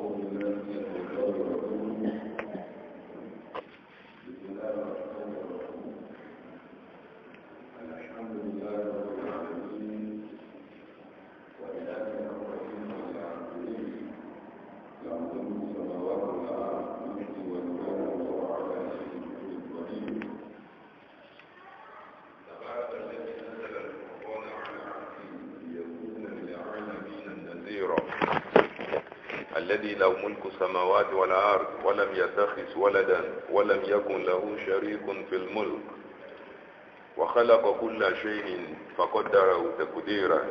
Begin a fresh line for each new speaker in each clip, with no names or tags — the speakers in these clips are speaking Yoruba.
الذي له ملك السماوات والأرض ولم يتخذ ولدا ولم يكن له شريك في الملك وخلق كل شيء فقدره تقديرا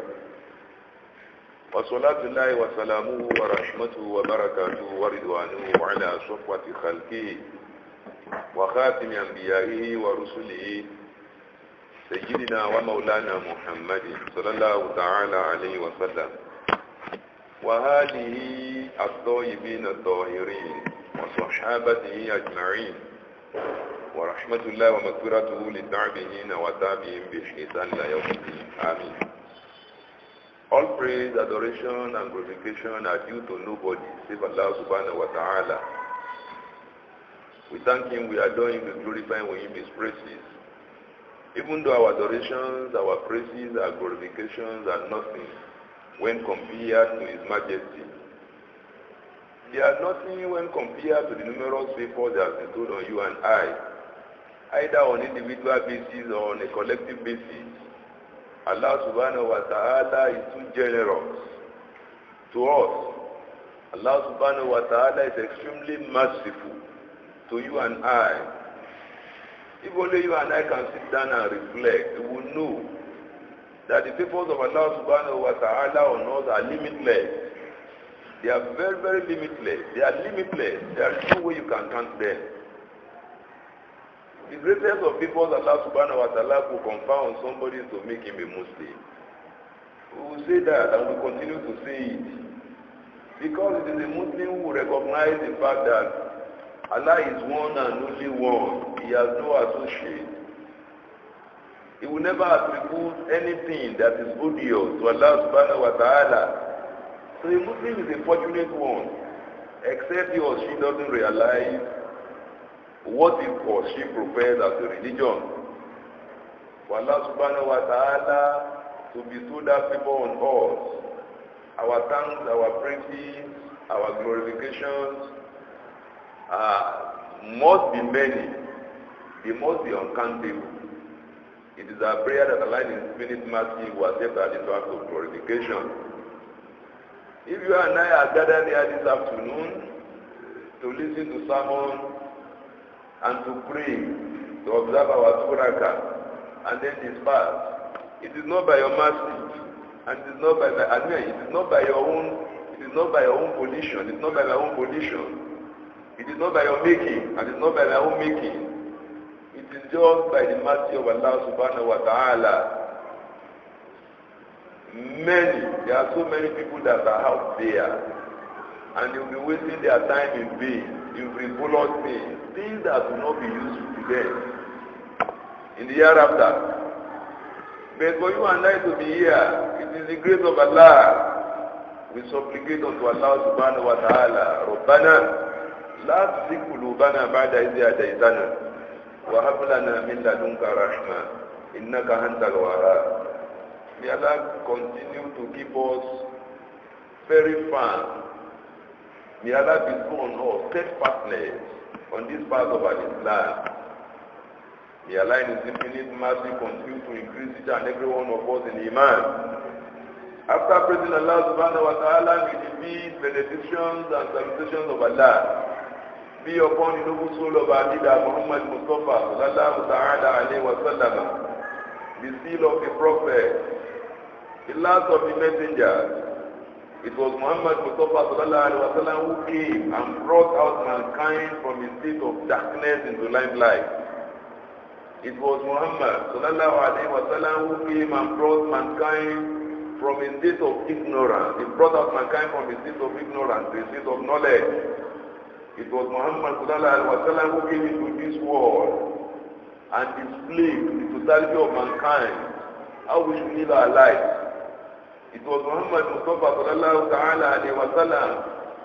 وصلاة الله وسلامه ورحمته وبركاته ورضوانه على صفوة خلقه وخاتم أنبيائه ورسله سيدنا ومولانا محمد صلى الله تعالى عليه وسلم وهذه الطيبين الطاهرين وصحابته أجمعين ورحمة الله ومغفرته للتابعين وتابعين بإحسان إلى يوم الدين آمين All praise, adoration, and glorification are due to nobody save Allah subhanahu wa ta'ala. We thank Him, we adore Him, we glorify Him, His praises. Even though our adorations, our praises, our glorifications are nothing when compared to His Majesty. They are nothing when compared to the numerous favors that have been told on you and I, either on individual basis or on a collective basis. Allah subhanahu wa ta'ala is too generous to us. Allah subhanahu wa ta'ala is extremely merciful to you and I. If only you and I can sit down and reflect, we will know that the favors of Allah subhanahu wa ta'ala on us are limitless. They are very, very limitless. They are limitless. There is no way you can count them. The greatest of favors Allah subhanahu wa ta'ala will confer on somebody to make him a Muslim. We will say that and we will continue to say it. Because it is a Muslim who recognize the fact that Allah is one and only one. He has no associate. He will never attribute anything that is odious to Allah subhanahu wa ta'ala. So a Muslim is a fortunate one, except he or she doesn't realize what he or she professes as a religion. For Allah subhanahu wa ta'ala to bestow that favor on us, our thanks, our praises, our glorifications uh, must be many. They must be uncountable. It is our prayer that Allah in infinite mercy will accept our little act of glorification. If you and I are gathered here this afternoon to listen to sermon and to pray, to observe our suraka, and then disperse, it is not by your mercy, and it is not by my, I mean, it is not by your own, it is not by your own volition, it is not by my own volition, it is not by your making, and it is not by my own making. It is just by the mercy of Allah subhanahu wa ta'ala many there are so many people that are out there and they will be wasting their time in vain in frivolous things things that will not be useful to them in the hereafter but for you and I to be here it is the grace of Allah we supplicate unto Allah subhanahu wa ta'ala ربنا لا تزغ قلوبنا بعد إذ هديتنا وهب لنا من لدنك رحمة إنك أنت الوهاب May Allah continue to keep us very firm. May Allah bestow on us steadfastness on this part of our Islam. May Allah in His infinite mercy continue to increase each and every one of us in Iman. After praising Allah subhanahu wa ta'ala, may the peace, benedictions and salutations of Allah be upon the noble soul of our leader Muhammad Mustafa sallallahu ta'ala alayhi wa sallam, the seal of the prophet, the last of the messengers. It was Muhammad Mustafa sallallahu alaihi wasallam who came and brought out mankind from a state of darkness into limelight. It was Muhammad sallallahu alaihi wasallam who came and brought mankind from a state of ignorance. He brought out mankind from a state of ignorance to a state of knowledge. It was Muhammad sallallahu alaihi wasallam who came into this world and displayed to the totality of mankind how we should live our lives. It was Muhammad Mustafa sallallahu ta'ala alayhi wa sallam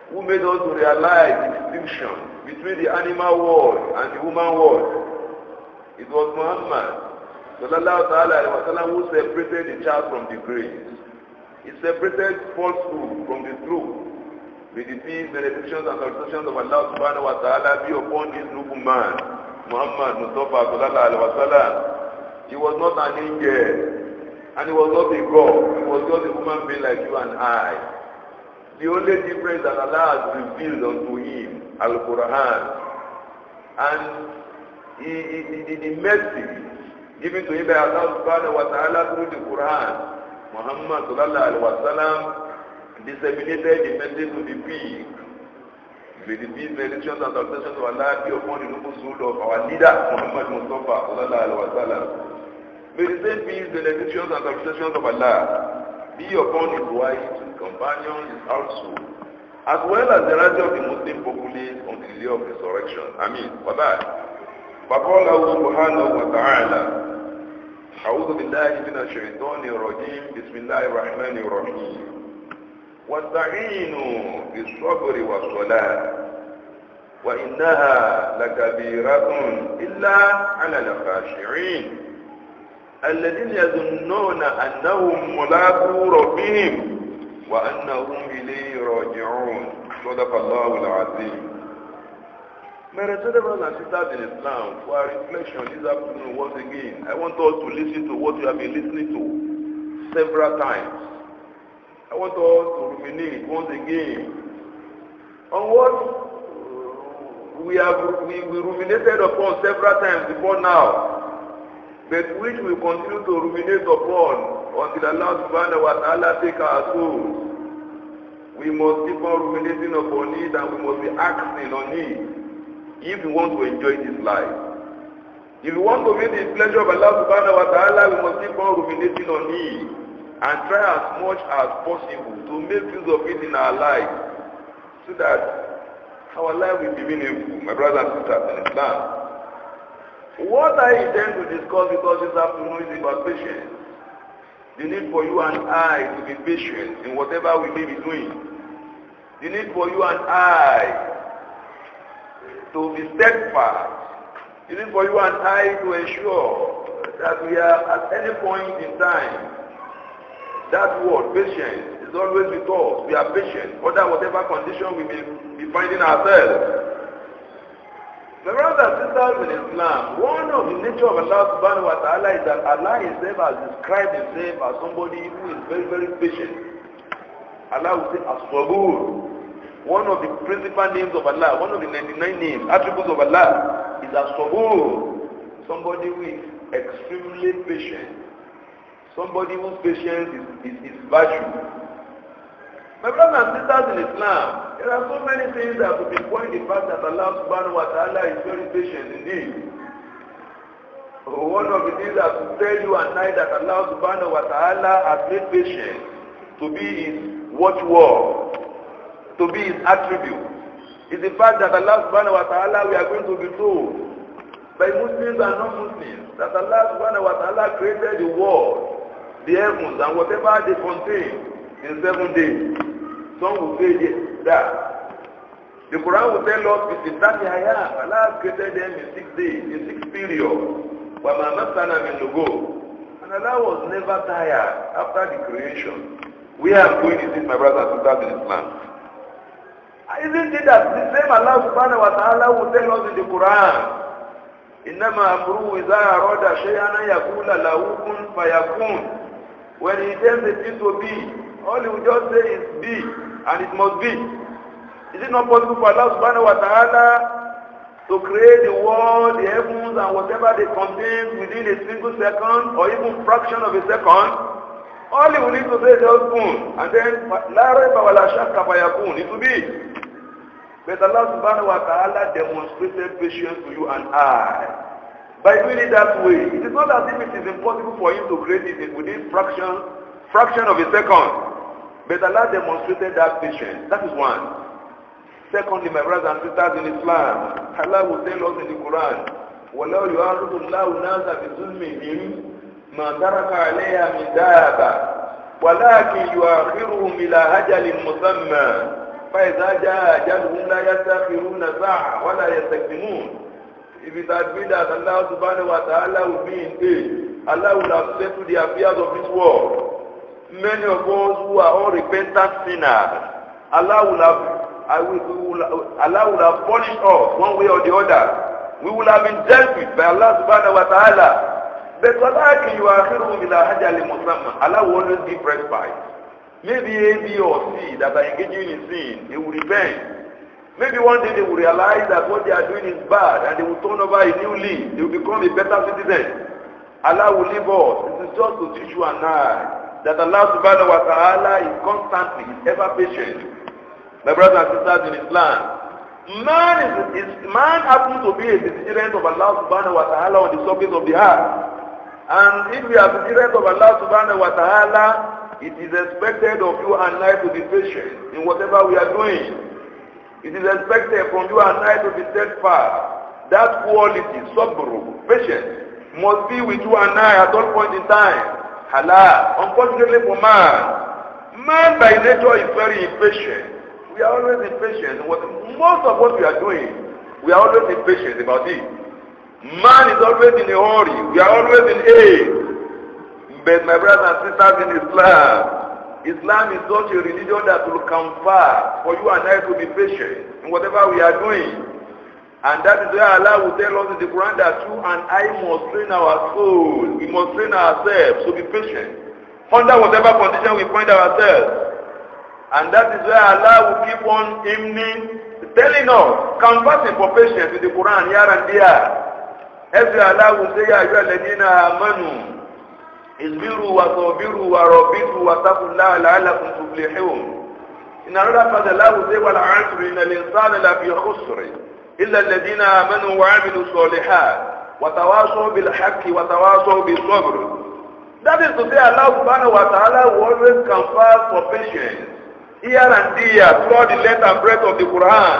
who made us to realize the distinction between the animal world and the human world. It was Muhammad sallallahu ta'ala alayhi wa sallam who separated the child from the grace. He separated falsehood from the truth. May the peace, benedictions, and salutations of Allah subhanahu wa ta'ala be upon this noble man, Muhammad Mustafa sallallahu alayhi wa sallam. He was not an angel, and he was not a God. He was just a human being like you and I. The only difference that Allah has revealed unto him, Al-Quran, and he, he, he, the mercy given to him by Allah subhanahu wa ta'ala through the Quran, Muhammad sallallahu alaihi wa sallam disseminated the message to the people. May the peace, benedictions, and salutations of Allah be upon the noble soul of our leader, Muhammad Mustafa sallallahu alaihi wa sallam. May the same peace, benedictions, and salutations of Allah be upon his wife, his companions, his household, as well as the rest of the Muslim populace on the day of resurrection. Amen. وبعد فقال سبحانه وتعالى أعوذ بالله من الشيطان الرجيم بسم الله الرحمن الرحيم واستعينوا بالصبر والصلاة وإنها لكبيرة إلا على الخاشعين الذين يظنون أنهم ملاقو ربهم وأنهم إليه راجعون صدق الله العظيم My respected brothers and sisters in Islam, for our reflection this afternoon once again, I want us to listen to what you have been listening to several times. I want us to ruminate once again on what we have we, we ruminated upon several times before now, but which we continue to ruminate upon until Allah subhanahu wa ta'ala take our souls. We must keep on ruminating upon it and we must be acting on it if we want to enjoy this life. If we want to meet the pleasure of Allah subhanahu wa ta'ala, we must keep on ruminating on it and try as much as possible to make use of it in our life so that our life will be meaningful, my brothers and sisters in Islam. What I intend to discuss with us this afternoon is about patience. The need for you and I to be patient in whatever we may be doing. The need for you and I to be steadfast. It is for you and I to ensure that we are at any point in time, that word, patience, is always with us. We are patient, under whatever condition we may be finding ourselves. My brothers and sisters in Islam, one of the nature of Allah subhanahu wa ta'ala is that Allah himself has described himself as somebody who is very, very patient. Allah will say, as one of the principal names of Allah, one of the 99 names, attributes of Allah is as-sabur. Somebody who is extremely patient. Somebody whose patience is, is, is virtue. My brothers and sisters in Islam, there are so many things that will point the fact that Allah subhanahu wa ta'ala is very patient indeed. One of the things that will tell you and I that Allah subhanahu wa ta'ala has made patience to be his watchword to be his attribute is the fact that Allah subhanahu wa ta'ala we are going to be told by Muslims and non-Muslims that Allah subhanahu wa ta'ala created the world, the heavens and whatever they contain in seven days. Some will say that. The Quran will tell us it's that ayah. Allah created them in six days, in six periods. وَمَا مَسَّنَا مِنْ لُغُوبٍ And Allah was never tired after the creation. We are going to this, my brothers and sisters in Islam. Isn't it that the same Allah subhanahu wa ta'ala will tell us in the Quran, إِنَّمَا أَمْرُهُ إِذَا أَرَادَ شَيْئًا أَنْ يَقُولَ لَهُ كُنْ فَيَكُونُ When he tells the thing to be, all he will just say is be, and it must be. Is it not possible for Allah subhanahu wa ta'ala to create the world, the heavens, and whatever they contain within a single second, or even fraction of a second? All he will need to say is just boom, and then la raiba wa la shakka fayakun. It will be. But Allah subhanahu wa ta'ala demonstrated patience to you and I. By doing it that way, it is not as if it is impossible for him to create it within fraction, fraction of a second. But Allah demonstrated that patience. That is one. Secondly, my brothers and sisters in Islam, Allah will tell us in the Quran, وَلَوْ يُعَرُضُ اللَّهُ النَّاسَ بِظُلْمِهِمْ مَا تَرَكَ عَلَيْهَا مِنْ دَابَةٍ وَلَكِنْ يُؤَخِّرُهُمْ إِلَى أَجَلٍ مُّسَمًّى فإذا جاء أجلهم لا يستأخرون ساعة ولا يستقدمون If it had been that Allah subhanahu wa ta'ala would be in age, Allah would have settled the affairs of this world. Many of us who are all repentant sinners, Allah would have, I will, we will, Allah would have punished us one way or the other. We will have been dealt with by Allah subhanahu wa ta'ala. But ولكن يؤخرهم إلى أجل مسمى. Allah will always give respite. Maybe A, B, or C that are engaging in sin, they will repent. Maybe one day they will realize that what they are doing is bad and they will turn over a new leaf. They will become a better citizen. Allah will leave us. It is just to teach you and I that Allah subhanahu wa ta'ala is constantly, is ever patient. My brothers and sisters in Islam, man is, is man happens to be a descendant of Allah subhanahu wa ta'ala on the surface of the earth. And if we are descendants of Allah subhanahu wa ta'ala, it is expected of you and I to be patient in whatever we are doing. It is expected from you and I to be steadfast. That quality, sabr, patience, must be with you and I at all point in time. Halal. Unfortunately for man, man by nature is very impatient. We are always impatient. What, most of what we are doing, we are always impatient about it. Man is always in a hurry. We are always in haste. But my brothers and sisters in Islam, Islam is such a religion that will confer for you and I to be patient in whatever we are doing. And that is why Allah will tell us in the Quran that you and I must train our soul. We must train ourselves to be patient under whatever condition we find ourselves. And that is why Allah will keep on hymning, telling us, conversing for patience with the Quran here and there. As Allah will say, Ya ayyuhalladhina amanu اصبروا وصابروا ورابطوا واتقوا الله لعلكم تفلحون إن another part Allah will say والعصر إن الإنسان لفي خسر إلا الذين آمنوا وعملوا الصالحات وتواصوا بالحق وتواصوا بالصبر That is to say Allah subhanahu wa ta'ala will always confer for patience here and there throughout the length and breadth of the Quran.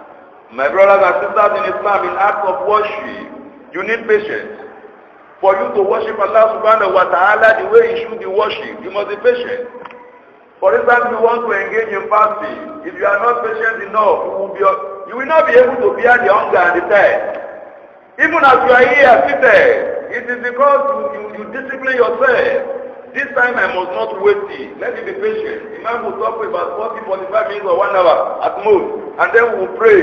My brothers and sisters in Islam in acts of worship, you need patience. For you to worship Allah subhanahu wa ta'ala the way you should be worshipped, you must be patient. For instance, you want to engage in fasting. If you are not patient enough, you will, be, you will not be able to bear the hunger and the thirst. Even as you are here seated, it is because you, you, you discipline yourself. This time I must not wait it. Let me be patient. The man will talk for about 40, 45 minutes or one hour at most, and then we will pray.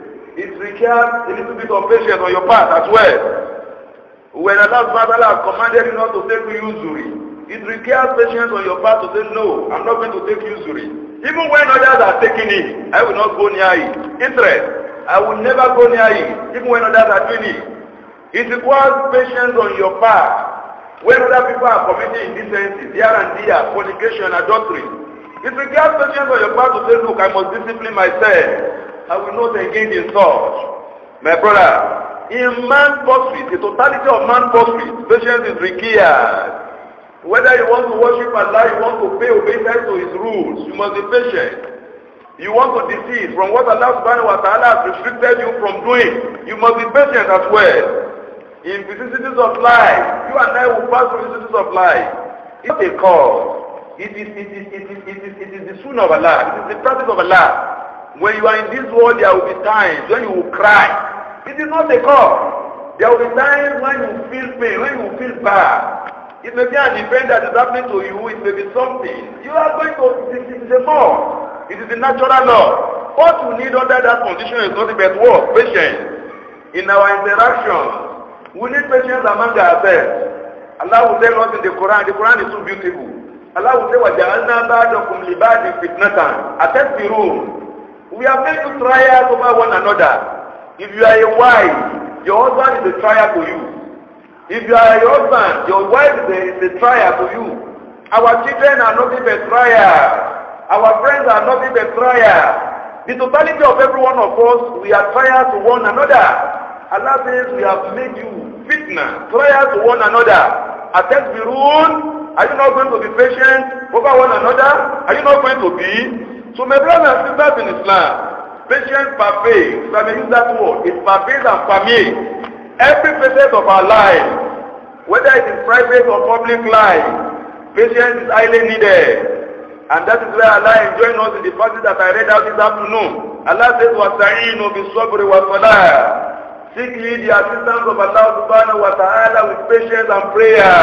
It requires a little bit of patience on your part as well. When Allah subhanahu has commanded you not to take usury, it requires patience on your part to say, no, I'm not going to take usury. Even when others are taking it, I will not go near it. Interest, I will never go near it, even when others are doing it. It requires patience on your part. When other people are committing indecencies, here and there, fornication, adultery, it requires patience on your part to say, look, I must discipline myself. I will not engage in such. My brother, in man pursuit, the totality of man pursuit, patience is required. Whether you want to worship Allah, you want to pay obedience to His rules, you must be patient. You want to desist from what Allah subhanahu wa ta'ala has restricted you from doing, you must be patient as well. In vicissitudes of life, you and I will pass through vicissitudes of life. It's a cause. It is, it is, it is, it is, it is the sunnah of Allah. It is the practice of Allah. When you are in this world, there will be times when you will cry. It is not a cause. There will be times when you feel pain, when you feel bad. It may be an event that is happening to you. It may be something. You are going to, it is a law. It is a natural law. What you need under that condition is nothing but what? Patience. In our interactions, we need patience among ourselves. Allah will tell us in the Quran, the Quran is so beautiful. Allah will say, وَجَعَلْنَا بَعْدَكُمْ لِبَعْدٍ فِتْنَةً أَتَسْبِرُونَ We have made you trials over one another. If you are a wife, your husband is a trial to you. If you are a husband, your wife is a, is a trial to you. Our children are not even trial. Our friends are not even trial. The totality of every one of us, we are trial to one another. Allah says we have made you fitna, trial to one another. Atasbirun, are you not going to be patient over one another? Are you not going to be? So my brothers and sisters in Islam, Patience pervades, if I may use that word, it pervades and permeates every facet of our life, whether it is private or public life. Patience is highly needed. And that is why Allah enjoined us in the passage that I read out this afternoon. Allah says, وَاسْتَعِينُوا بِالصَّبْرِ وَالصَّلَاةِ Seek ye the assistance of Allah subhanahu wa ta'ala with patience and prayer.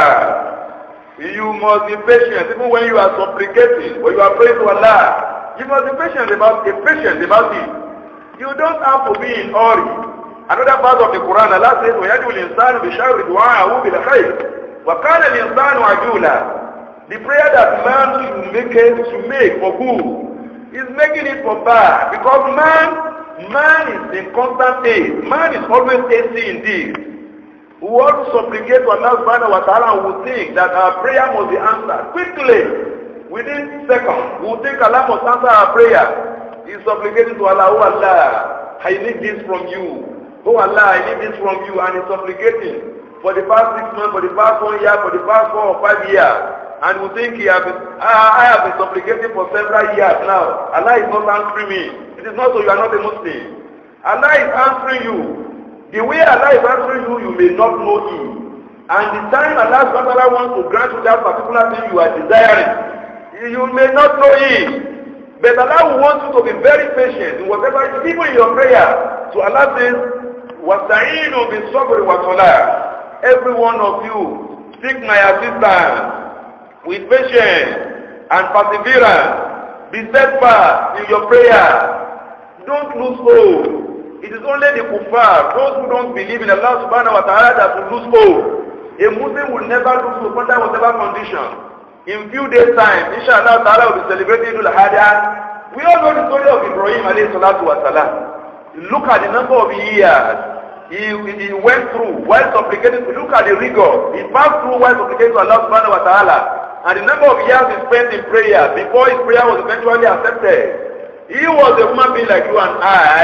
You must be patient even when you are supplicating, when you are praying to Allah. You must be patient about be patient about it. You don't have to be in hurry. Another part of the Quran, Allah says, وَيَدْعُ الْإِنسَانُ بِشَرِّ دُعَاءَهُ بِالْخَيْرِ وَكَانَ الْإِنسَانُ عَجُولًا The prayer that man should make, should make for good is making it for bad because man man is in constant haste. Man is always hasty indeed. We want to supplicate to Allah subhanahu wa ta'ala and we think that our prayer must be answered quickly. Within seconds, we will think Allah must answer our prayer. He is supplicating to Allah, oh Allah, I need this from you. Oh Allah, I need this from you. And he is supplicating for the past six months, for the past one year, for the past four or five years. And we think he has been, I, I have been supplicating for several years now. Allah is not answering me. It is not so you are not a Muslim. Allah is answering you. The way Allah is answering you, you may not know Him. And the time Allah subhanahu wants to grant you that particular thing you are desiring, you may not know Him. But Allah wants you to be very patient in whatever, even in your prayer. So Allah says, وَاسْتَعِينُوا بِالصَّبْرِ وَالصَّلَاةِ Every one of you, seek my assistance with patience and perseverance. Be steadfast in your prayer. Don't lose hope. It is only the kuffar, those who don't believe in Allah subhanahu wa ta'ala that will lose hope. A Muslim will never lose hope under whatever condition. In few days time, inshallah ta'ala will be celebrating Idul Adha. We all know the story of Ibrahim alayhi salatu wa salam. Look at the number of years he, he went through while supplicating. Look at the rigor. He passed through while supplicating to Allah subhanahu wa ta'ala. And the number of years he spent in prayer before his prayer was eventually accepted. He was a human being like you and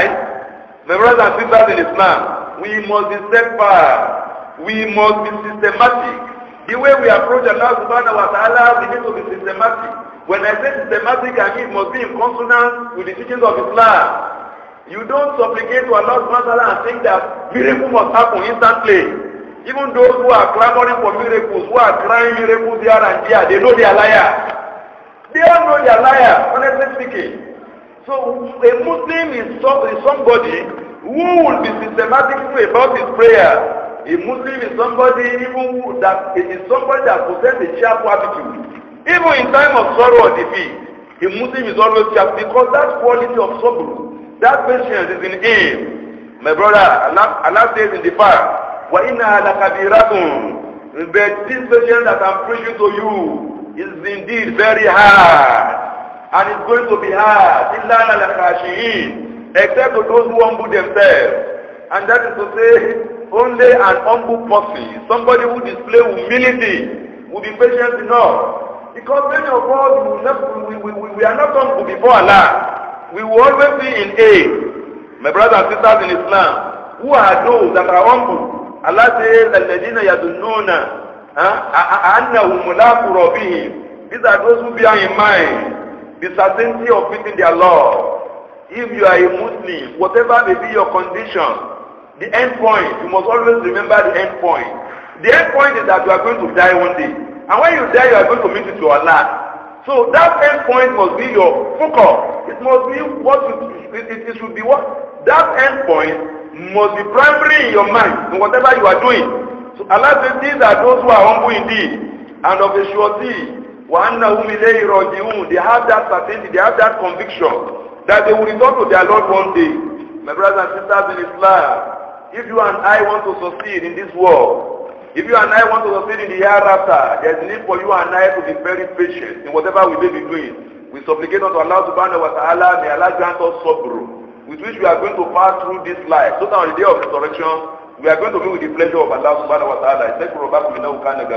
I, my brothers and sisters in Islam. We must be steadfast. We must be systematic. The way we approach Allah subhanahu wa ta'ala, we need to be systematic. When I say systematic, I mean it must be in consonance with the teachings of Islam. You don't supplicate to Allah subhanahu wa ta'ala and think that miracle must happen instantly. Even those who are clamoring for miracles, who are crying miracles here and there, they know they are liars. They all know they are liars, honestly speaking. So a Muslim is, so, is somebody who will be systematic about his prayer. A Muslim is somebody even who, that it is somebody that possesses a cheerful attitude. Even in time of sorrow or defeat, a Muslim is always cheerful because that quality of sorrow, that patience is in him. My brother, Allah, Allah says in the past, وَإِنَّهَا لَكَبِيرَةٌ But this patience that I'm preaching to you is indeed very hard. And it's going to be hard. إِلَّا لَلَخَاشِئِينَ Except to those who humble themselves. And that is to say, only an humble person, somebody who display humility, will be patient enough. Because many of us, we, will not, we, we, we, we are not humble before Allah. We will always be in aid. My brothers and sisters in Islam, who are those that are humble? Allah says, الَّذِينَ يَدُنُّونَ أَنَّهُمْ مُلَاقُ رَبِّهِمْ These are those who bear in mind the certainty of meeting their Lord. If you are a Muslim, whatever may be your condition, the end point, you must always remember the end point. The end point is that you are going to die one day. And when you die, you are going to meet with your Allah. So that end point must be your focus. It must be what you, it, it, it should be what that end point must be primary in your mind in whatever you are doing. So Allah says these are those who are humble indeed and of a surety. وَأَنَّهُمْ إِلَيْهِ رَاجِعُونَ They have that certainty, they have that conviction that they will return to their Lord one day. My brothers and sisters in Islam, if you and I want to succeed in this world, if you and I want to succeed in the hereafter, there is need for you and I to be very patient in whatever we may be doing. We supplicate unto Allah subhanahu wa ta'ala, may Allah grant us sabr, with which we are going to pass through this life. So that on the day of resurrection, we are going to be with the pleasure of Allah subhanahu wa ta'ala. Thank you, Rabbi, we know kind of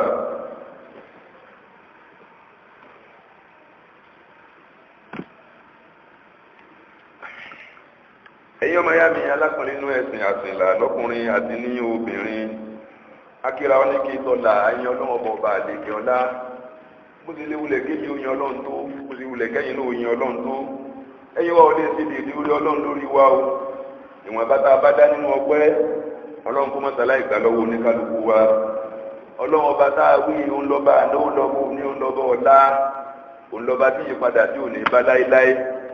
ẹ̀yin ọmọ ya mi alákùnrin nínú ẹ̀sìn àsìnlá lọ́kùnrin àti ní obìnrin akíra wọn ní kí tọ́lá ẹ̀yin ọlọ́wọ́ bọ̀ bá àlejò ọlá bó ti lé wulẹ̀ kéjì oyin ọlọ́run tó bó ti wulẹ̀ kẹ́yìn náà oyin ọlọ́run tó ẹ̀yin wa ò lè ṣe dèdè orí ọlọ́run lórí wa o ìwọ̀n bàtà bá dá nínú ọgbẹ́ ọlọ́run kó mọ́tàlá ìgbà lọ́wọ́ oníkálukú wa ọlọ́run ọba tá a wí òun lọ́ba àná òun lọ́ba òní òun lọ́ba ọ̀la òun lọ́ba tí ìyípadà tí ò ní bá láéláé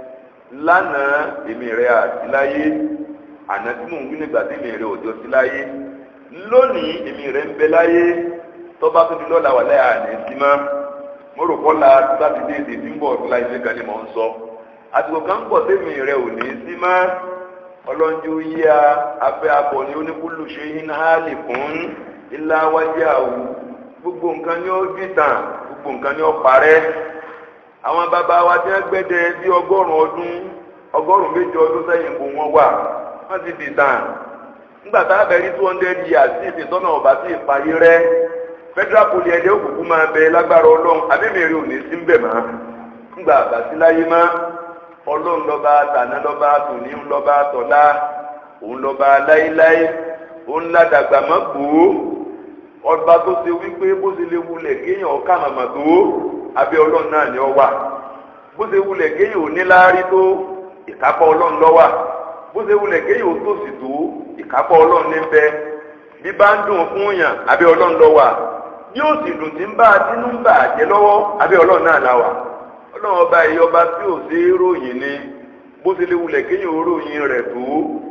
lánàá èmi rẹ̀ àti láyé àná tí mò ń gbé nígbà tí èmi rẹ̀ òjò sí láyé lónìí èmi rẹ̀ ń bẹ láyé tọ́ba tó di lọ́la wà láyà ní sí mọ́ mo rò kọ́la sátidé èdè tí ń bọ̀ ọ̀tún láyé lẹ́gàn ni mò ń sọ àsìkò kan ń bọ̀ tèmi rẹ̀ ò ní sí mọ́ ọlọ́njú yíya afẹ́ akọ ni oníkúlù ṣe ń hálì fún ilá wájú àwù gbogbo nǹkan ni ó dìtàn gbogbo nǹkan ni ó parẹ́ àwọn bàbá wa tí wọ́n gbẹ́dẹ bí ọgọ́rùn ọdún ọgọ́rùn méjì ọdún sẹ́yìn bò wọ́n wà wọ́n ti dìtàn nígbà tá a bẹ̀rẹ̀ two hundred years sí ìfìtọ́nà ọba sí ìparí rẹ̀ federal poli ẹ̀dẹ́ òkùnkùn máa bẹ lágbára ọlọ́run àbẹ́mẹ̀rẹ̀ ò ní sí ń bẹ̀ mọ́ nígbà àbàsíláyé máa ọlọ́run lọ́ba tàná lọ́ba tòní lọ́ba tọ̀lá òun lọ́ba láéláé òun ládàgbà mọ́ gbòó ọba tó ṣe wípé bó ṣe lè wulẹ̀ kéèyàn ọ̀ká màmá tó abẹ́ ọlọ́run náà ni ọ wà bó ṣe wulẹ̀ kéèyàn ò ní láárí tó ìkápọ̀ ọlọ́run ló wà bó ṣe wulẹ̀ kéèyàn ò tòṣì tó ìkápọ̀ ọlọ́run ní bẹ bí bá ń dùn fún yàn abẹ́ ọlọ́run ló wà yóò sì dùn tí ń bá tinú ń bà jẹ́ lọ́wọ́ abẹ́ ọlọ́run náà la wà ọlọ́run ọba yìí ọba tí ò sí ròyìn ni bó ṣe lè wulẹ̀ kéèyàn ròyìn rẹ̀ tó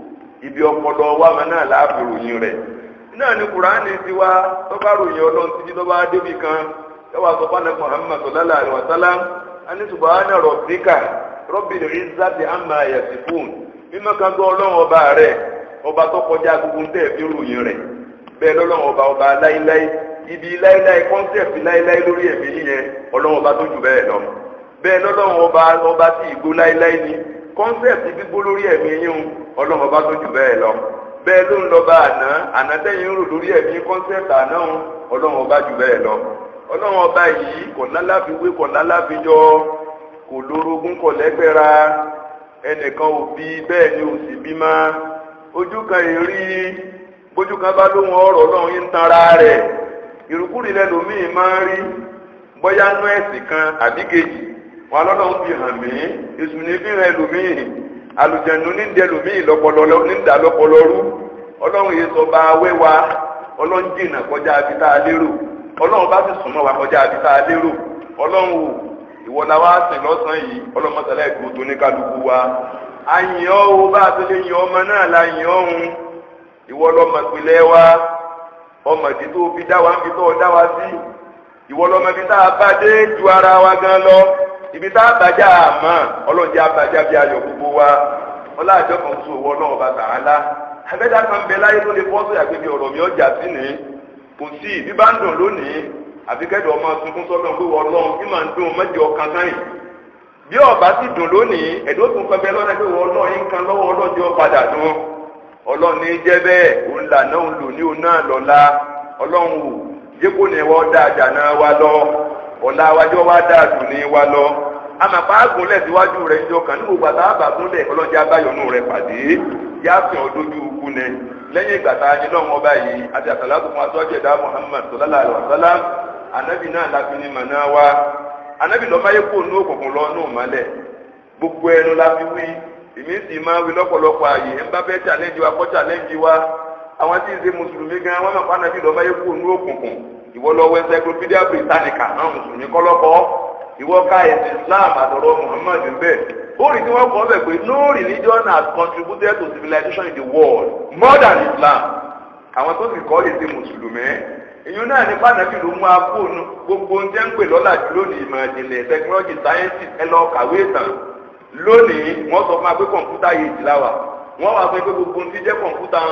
ibi ọpọlọ wa máa náà láàbì ròyìn rẹ̀ náà ni kùránì ti wá tọ́ba ròyìn ọlọ́run títí tọ́ba débi kan yọwọ́ àtọ́fà náà Muhammad sallallahu alaihi wasallam ani subhana rabbika rabbil izzati amma yasifun mímọ́ kan gbọ́ ọlọ́run ọba rẹ̀ ọba tó kọjá gbogbo tẹ̀ fi ròyìn rẹ̀ bẹ́ẹ̀ lọ́lọ́run ọba ọba láíláí ibi láíláí kọ́ńtẹ̀pì láíláí lórí ẹ̀mí yẹn ọlọ́run ọba tó jù bẹ́ẹ̀ lọ bẹ́ẹ̀ lọ́lọ́run ọba ọba tí ìgbó láíláí ni kọ́nsẹ̀pì gbígbó lórí ẹ̀mí yín ọlọ́run ọba tó jù bẹ́ẹ̀ lọ bẹ́ẹ̀ ló ń lọ́ba àná àná tẹ́yìn ń rò lórí ẹ̀mí kọ́nsẹ̀pì àná ọlọ́run ọba jù bẹ́ẹ̀ lọ ọlọ́run ọba yìí kò láláfiwé kò láláfijọ́ kò lórogún kò lẹ́gbẹ̀ra ẹnìkan ò bí bẹ́ẹ̀ ni ò sì bí má ojú kan èrí bójú kan bá lóhun ọ̀rọ̀ ọlọ́run yín ń tanra rẹ̀ ìrùkúrì lẹ́lòmíì máa ń rí bóyá nú ẹ̀sìn kan àbí kejì wọn lọ́lọ́run fi hàn mí èsù ní fi hàn ẹlòmíì àlùjẹ̀nu ní ń dẹ ẹlòmíì lọ́pọlọ ní ń dà lọ́pọlọ rú ọlọ́run yìí sọ bá wẹ́wà ọlọ́run jìnnà kọjá abí tá a lérò ọlọ́run bá sì súnmọ́ wa kọjá abí tá a lérò ọlọ́run wò ìwọ la wá sìn lọ́sàn-án yìí ọlọ́run mọ́sálá ìgbò tó ní kálukú wa àyìn ọ́ o bá a ti lè yin ọmọ náà la yìn ọ́hún ìwọ lọ́mọ ìpìlẹ̀ wa ọmọ ìdí tó fi dá wa ń fi tó dá wa sí ìwọ lọ́mọ ibi tá a bá dé ju ara wa gan lọ ibi tá a bàjá àmọ́ ọlọ́njẹ́ abàjá bí ayọ̀ gbogbo wa ọláàjọ kan tó wọ náà ọba tààlà abẹ́dá kan bẹ láyé tó lè bọ́ sóyà pé bí ọ̀rọ̀ mi ọjà sí ni kò sí bí bá ń dùn lónìí àfi kẹ́dọ̀ ọmọ tuntun sọ́dọ̀ pé wọ́n lọ́run bí màá ń dùn mẹ́jọ kan sáyìn bí ọba sì dùn lónìí ẹ̀dọ́ tún fẹ́ bẹ́ lọ́dẹ pé wọ́n lọ́run yín kan lọ́wọ́ ọlọ́jọ́ padà dùn ọlọ́run ní jẹ́ bẹ́ẹ̀ òun là náà ń lò ní òun náà lọ́la ọlọ́run wò jẹ́kó ni wọ́n dá àjà náà wá lọ ọ̀la wájọ́ wá dá àdùn ní wá lọ amàpá agúnlẹ̀ síwájú rẹ̀ ń jọ kàn ní gbogbo àtàbà gúnlẹ̀ ọlọ́jà abáyọ̀nù rẹ̀ pàdé yá fi hàn dójú ikú ni lẹ́yìn ìgbà tá a ní lọ́wọ́ ọba yìí àti àtàlátù fún atọ́jú ẹ̀dá Muhammad sallallahu alaihi wasallam anabi náà láfi ní màná wa anabi lọ́ọ́ máa yẹ kó nú òkùnkùn lọ nú mọ́lẹ̀ gbogbo ẹnu la fi wí èmi sì máa wí lọ́pọ̀lọpọ̀ ààyè ń bá fẹ́ challenge wa kọ́ challenge wa àwọn tí ì ṣe mùsùlùmí gan wọn mọ̀ fún anabi lọ́ọ́ máa yẹ kó nú òkùnkùn ìwọ lọ wọ encyclopedia britannica náà mùsùlùmí kọ́lọ́kọ́ ìwọ ká ẹ̀sìn islam àtọ̀rọ̀ muhammad bẹ́ẹ̀ ó rí tí wọ́n kọ́ bẹ̀ pé no religion has contributed to civilization in the world more than islam àwọn tó sì kọ́ èsì mùsùlùmí èyí náà ní pàtàkì ló mú afóònù gbogbo ń jẹ́ ń pè lọ́la jù lónìí ìmọ̀ ìjìnlẹ̀ technology science ẹ lọ kàwé ìtàn lónìí wọ́n sọ fún wa pé kọ̀ǹpútà yìí ti láwà wọ́n wá pé gbogbo ń ti jẹ́ kọ̀ǹpútà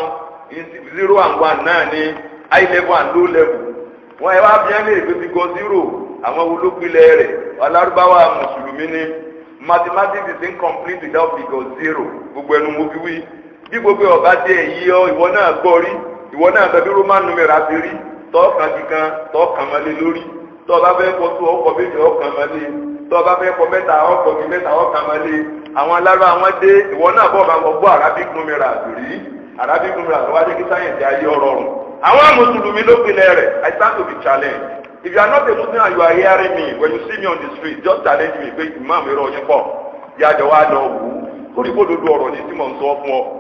zero and one náà ní high level and low level wọ́n ẹ wá bí ẹ́ lè gbé fi gọ zero àwọn olópinlẹ̀ rẹ̀ alárúbáwá mùsùlùmí ni mathematics is incomplete without figure zero gbogbo ẹnu mo fi wí bí gbogbo ọba jẹ èyí ọ ìwọ náà gbọ́ rí ìwọ náà bẹ bí roman numeral ti rí tọkàn kíkan tọkàn mọlẹ lórí tọba fẹ́ kọ tó ọkọ méjì ọkàn mọlẹ tọba fẹ́ kọ mẹ́ta ọkọ mi mẹ́ta ọkàn mọlẹ àwọn aláró àwọn dé ìwọ náà bọ bá wọn gbọ́ arabic numeral rí arabic numeral tó wá dé kí sáyẹnsì ayé ọrọrùn àwọn mùsùlùmí ló pinlẹ̀ rẹ̀ i stand to be challenged if you are not a muslim and you are hearing me when you see me on the street just challenge me pé imam irọ́ yín pọ̀ yájọ wa lọ wù ú torí kó dodo ọ̀rọ̀ ní tí mò ń sọ fún ọ.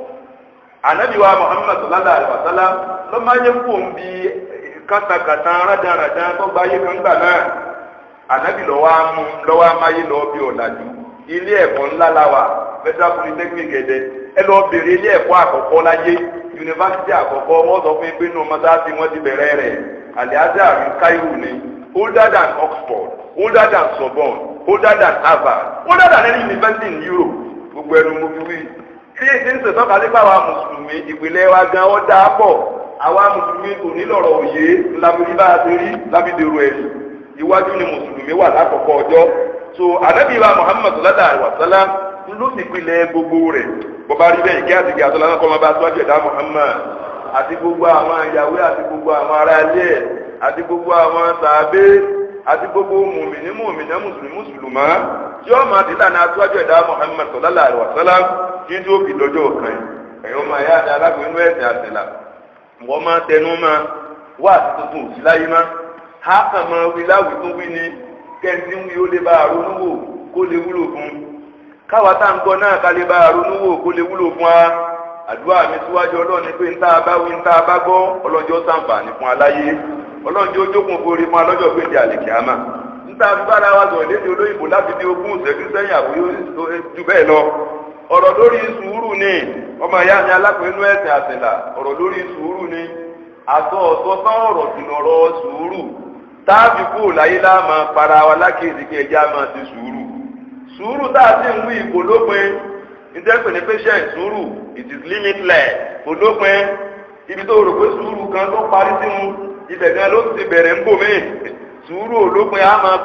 anabi wa muhammad sallallahu alaihi wa sallam ló máa ń yẹ kó ń bi kátàkátà rádaràdà tó gba ayé kan gbà náà ànábì lọ́wọ́ amú lọ́wọ́ amáyé lọ́wọ́ bí ọ̀làjú ilé ẹ̀kọ́ ńlá la wà federal polytechnic ẹ̀dẹ́ ẹ lọ bèrè ilé ẹ̀kọ́ àkọ́kọ́ láyé yunifásitì àkọ́kọ́ wọ́n sọ fún mi pé nínú mọ́sáàsì wọ́n ti bẹ̀rẹ̀ rẹ̀ aliazar Cairo ni older than Oxford older than Sorbonne older than Harvard older than any university in Europe gbogbo ẹnu mo fi wí tí èsì ń sètọ́ka nípa àwa mùsùlùmí ìpìlẹ̀ wa gan ọ́ dáa pọ̀ àwa mùsùlùmí kò ní lọ́rọ̀ òye lábìrí bá a ti rí lábìdèrò ẹ̀sìn iwájú ni mùsùlùmí wà lákòókò ọjọ́ so anabi wa Muhammad sallallahu alaihi wa sallam ló sì pilẹ̀ gbogbo rẹ̀ bọ́bá rí bẹ́ẹ̀ ìkẹ́ àti ìkẹ́ àtọ́lá náà kọ́ máa bá aṣáájú ẹ̀dá Muhammad àti gbogbo àwọn ìyàwó àti gbogbo àwọn ará ilé ẹ̀ àti gbogbo àwọn sàábé àti gbogbo mùmìnì mùmìnì mùsùlùmí mùsùlùmá tí ó máa dìlà náà aṣáájú ẹ̀dá Muhammad sallallahu alaihi wa sallam kí n tó fi lọ́jọ́ kan ẹ̀yọ́ máa yá àti alágbèénú ẹ̀sìn àtìlà wọ́n máa tẹnu máa wá àti tuntun òsì láyé má ha kàn máa wí láwùí tó wí ni kẹ́ntì ń wí ó lè bá àrùn wò kó lè wúlò fún un káwa tá à ń gbọ́ náà ká lè bá ronú wò kó lè wúlò fún wa àdúrà mi síwájú ọlọ́run ni pé ń tá a bá wí ń tá a bá gbọ́ ọlọ́jọ́ sàǹfààní fún aláyé ọlọ́jọ́ jókòó borí fún alọ́jọ́ péjì àlèkìámà ń tá a fi bára wa sọ̀rọ̀ lédè olóyìnbó láti di ogún ìṣẹ́jú sẹ́yìn àbúyó ju bẹ́ẹ̀ lọ ọ̀rọ̀ lórí sùúrù ni ọmọ ìyá mi alápẹ̀ẹ́nú ẹ̀sìn àtìlà ọ̀rọ̀ lórí sùúrù ni àtọ̀ ọ̀tọ̀ tán ọ̀rọ̀ jùlọ ọ̀rọ̀ sùúrù táàbì kú láyé láàmà para wa lákèésí kí ẹjẹ́ á máa ti sùúrù sùúrù tá a ti ń wí kò lópin ìjẹ́pẹ̀ ní patient sùúrù it is limitless kò lópin ibi tó rò pé sùúrù kan ló parí sí mu ibẹ̀ gan ló ti bẹ̀rẹ̀ ń bò mí sùúrù olópin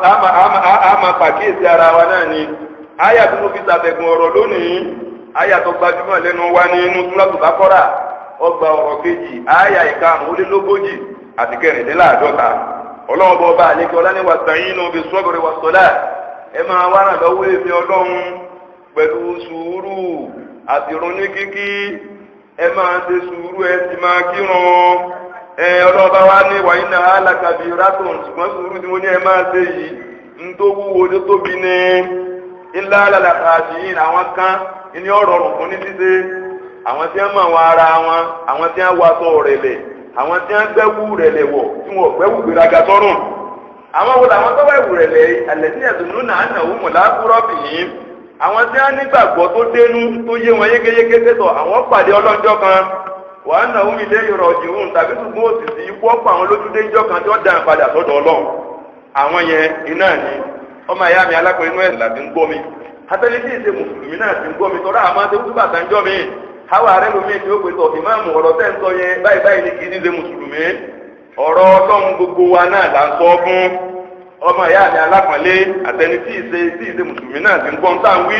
á máa pàkíyèsí ara wa náà ni àyà tó fi ṣàtẹ̀gùn ọ̀rọ̀ lónìí àyà tó gbajúmọ̀ lẹ́nu wa ní inú súrátù Bákọ́rà ọgbà ọ̀rọ̀ kejì àyà ìkarùn-ún-lé-lógójì àti kẹrìndínláàdọ́ta ọlọ́run bọ́ bá àlékè ọlá ní wàsàyìn náà bí sọ́bìrì wàsọ́lá ẹ máa wá ràn lọ́wọ́ èmi ọlọ́run pẹ̀lú sùúrù àti ìrònú kíkí ẹ máa ṣe sùúrù ẹ sì máa kírun ẹ ọlọ́run bá wá ní wàyí náà alákàbí rátùn ṣùgbọ́n sùúrù tí mo ní ẹ máa ṣe yìí ń tó wúwo tó tóbi ní ilá alàkàṣìyìn àwọn kan ní ọ̀rọ̀ ọ̀rùn fún ní ṣíṣe àwọn tí wọ́n mọ̀ wọn ara wọn àwọn tí wọ́n wá sọ rẹ̀lẹ̀ àwọn tí wọ́n gbẹ́wù rẹ̀lẹ̀ wọ̀ tí wọ́n gbẹ́wù gbéraga sọ́rùn àwọn wo làwọn tó bá ìwù rẹ̀ lẹ̀ àlẹ́sí ẹ̀dùnú náà nà ó mọ̀lá kúrọ́ bì yín àwọn tí wọ́n nígbàgbọ́ tó dénú tó yé wọn yékéyéké tẹ̀tọ̀ àwọn pàdé ọlọ́jọ́ kan wà á nà ó mi lé ìrọ̀ jìhùn tàbí ṣùgbọ́n òsìsì ikú ọ̀pọ̀ àwọn lójúdé ńjọ́ kan tí wọ́n dàn padà sọ́dọ̀ ọlọ́run àwọn yẹn iná ni ọmọ ìyá mi alákùnrin inú ẹ̀sìn láti ń gbọ́ mi atẹ́lẹ́ tí ìṣe mùsùlùmí náà ti ń gbọ́ mi tọ́ra àmọ́ àti wútúbà tá ń jọ́ mi háwa rẹ lómi tí ó pè tọ̀ ìmáàmù ọ̀rọ̀ tẹ́ ń sọ yẹn báyìí báyìí ni kì í ṣe mùsùlùmí ọ̀rọ̀ ọlọ́run gbogbo wa náà là ń sọ fún ọmọ ìyá mi alápọ̀nlé àtẹni tí ìṣe tí ìṣe mùsùlùmí náà ti ń gbọ́n tá à ń wí